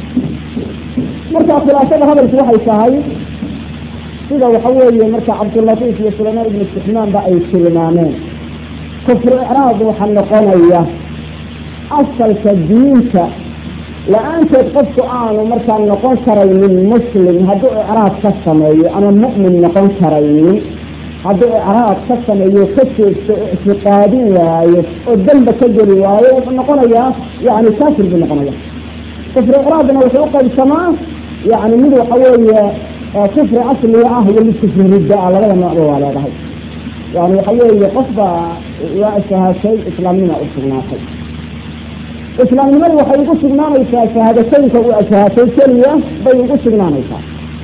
مركز خلاصة هذا الشيء يساهي إذا وحوي مركز عبد اللطيف وسليمان بن استحنان بقى يسلمانين kufr icraad waxaa noqonaya asalka diinta la-aanteed qofku aanu markaa noqon karaynin muslim hadduu icraad ka sameeyo ama mu'min noqon karaynin hadduu icraad ka sameeyo ka jeegto ictiqaadin waayo oo demba ka geli waayo wuxuu noqonayaa yani kaafir buu noqonaya kufri icraadna wuxuu uqaybsamaa yani mid waxa weeye kufri asliga ah iyo mid kufri ridda ah labada noocba waa leedahay yani waxa weeye qof baa waa shahaatay islaamnima u sugnaatay islaamnimadu waxay ugu sugnaanaysaa shahaadateynka uu ashahatay keliya bay ugu sugnaanaysaa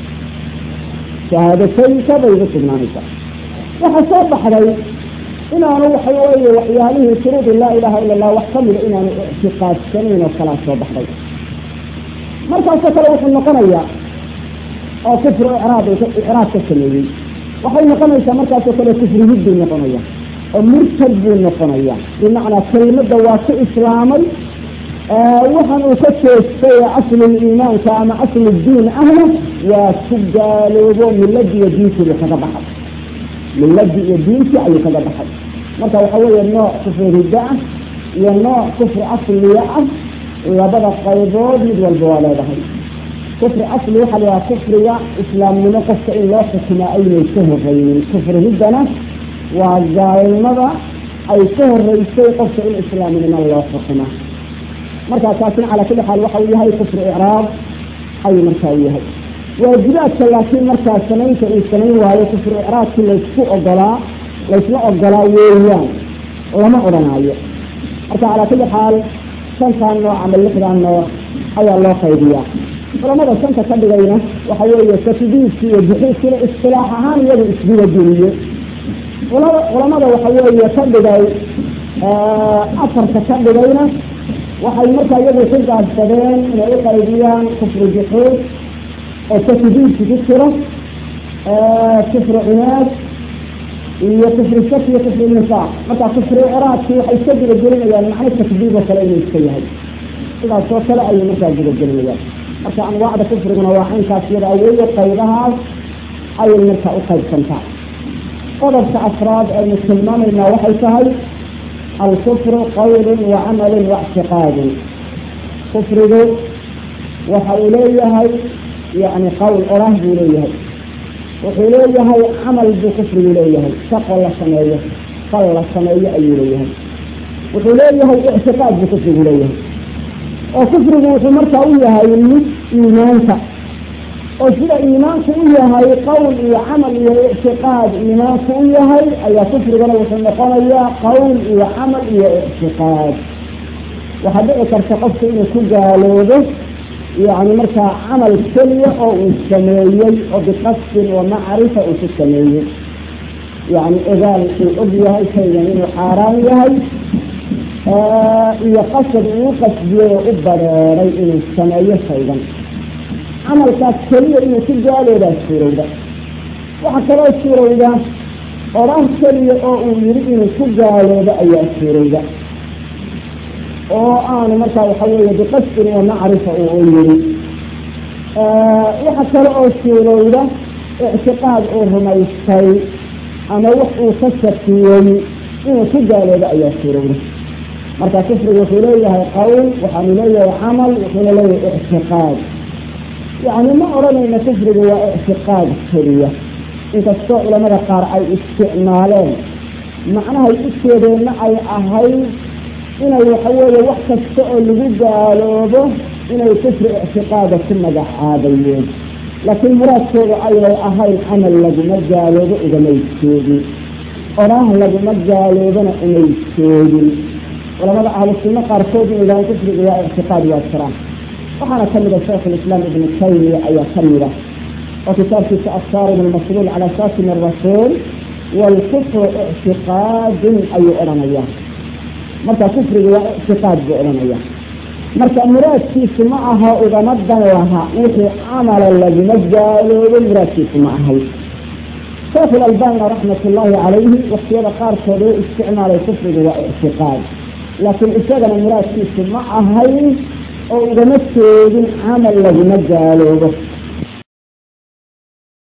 shahaadateynka bay ugu sugnaanaysaa waxaa soo baxday inaanu waxa weeye waxyaalihii shuruudi laa ilaha ila allah wax kamida inaanu ictiqaadsanayn oo kalaa soo baxday markaasoo kale wuxuu noqonayaa oo kufru icraab icraab ka sameeyey waxay noqonaysaa markaasoo kale kufrihid buu noqonaya oo murtad buu noqonaya bimacnaa kelimada waa ku islaamay waxan uu ka jeestay asli iimaanka ama asli diin ahna waa ku gaaloobo miladi iyo diintiibu kaga baxay miladi iyo diintii ayuu kaga baxay marka waxa weeye nooc kufri ridda ah iyo nooc kufri asliya ah labada qaybood mid walba waa leedahay kufri asli waxaa la yidhaha kufriga islaamnimo qofka in loo xukumaa aynay ka horreynin kufri riddana waa gaalnimada ay ka horeysay qofka in islaamnimo loo xukuma markaa taasina calaa kulli xaal waxa uu yahay kufri icraab ayuu markaa u yahay waajibaadka laakiin markaa samaynta uu samayn waayo kufri icraabkii laysku ogolaa laysla ogolaa weeyaan lama odhanaayo marka calaa kulli xaal shantaan nooc ama lixdan nooc ayaa loo qaybiyaa culamada shanta ka dhigayna waxa weeye tasdiidki iyo bixiiskina istilaax ahaan iyadu isgudageliyey culamada waxa weeye ka dhigay afarka ka dhigayna waxay markaa iyagu ku gaabsadeen inay u qaybiyaan kufri juxuud oo tasdiidki ku jiro kufri cinaad iyo kufri shak iyo kufri nifaaq marka kufri icraadki waxay iska gudagelinayaan macno takdiib oo kale inuu iska yahay sidaas oo kale ayay markaa gudagelinayaan marka anwaacda kufriguna waa caynkaas iyada aweeye qaybahaas ayay markaa u qaybsantaa qodobka afraad aynu tilmaamaynaa waxay tahay alkufru qawlun wa camalun wa ictiqaadun kufrigu waxa uu leeyahay yani qowl orah buu leeyahay wuxuu leeyahay camal buu kufrigu leeyahay shaqo la sameeyo fal la sameeyo ayuu leeyahay wuxuu leeyahay ictiqaad buu kufrigu leeyahay oo kufrigu wuxuu markaa u yahay mid iimaanka oo sida iimaanku u yahay qowl iyo camal iyo ictiqaad iimaanku u yahay ayaa kufrigana wuxuu noqonayaa qowl iyo camal iyo ictiqaad waxaa dhici karta qofka inuu ku gaaloobo yani markaa camal keliya oo uu sameeyey oo biqasdin wa macrifa uu ku sameeyey yani ogaal uu og yahay shaygan inuu xaaraan yahay iyo qasad uu qasdiyey oo u bareeray inuu sameeyo shaygan camalkaas keliya inuu ku gaaloodaa suurowda waxaa kaloo suurowda oraah keliya oo uu yidhi inuu ku gaaloodo ayaa suurowda oo aanu markaa waxa weeye biqasdin wa macrifa uu yidhi waxa kale oo suurowda ictiqaad uu rumaystay ama wax uu ka shakiyey inuu ku gaaloodo ayaa suurowda marka kufrigu wuxuu leeyahay qowl waxaanu leeyahay camal wuxuuna leeyahay ictiqaad yani ma odhanayna kufrigu waa ictiqaad keliya inkastoo culamada qaar ay isticmaaleen macnahay u jeedeenna ay ahayd inay waxa weeye wax kasta oo lagu gaaloobo inay kufri ictiqaada ku magacaabayeen laakiin muraadkooda aynay ahayn camal laguma gaaloobo ugamay joogin oraah laguma gaaloobana umay joogin culamada ahlu sunno qaarkood inay yidhahaan kufrigu waa ictiqaad waa jiraan waxaana ka mida sheekh lislaam ibnu taymiya ayaa ka mida oo kitaabkiisa asaarim almasluul calaa saakin arasuul waalkufru ictiqaadun ayuu odhanaya marka kufrigu waa ictiqaad buu odhanaya marka muraadkiisu ma aha ugama dan laha wixii camala laguma gaaloobo muraadkiisu ma ahay sheekh ilalbanina raxmat ullaahi calayhi waktiyada qaarkood u isticmaalay kufrigu waa ictiqaad laakiin isagana muraadkiisu ma ahayn oo ugama jeedin camal laguma gaaloobo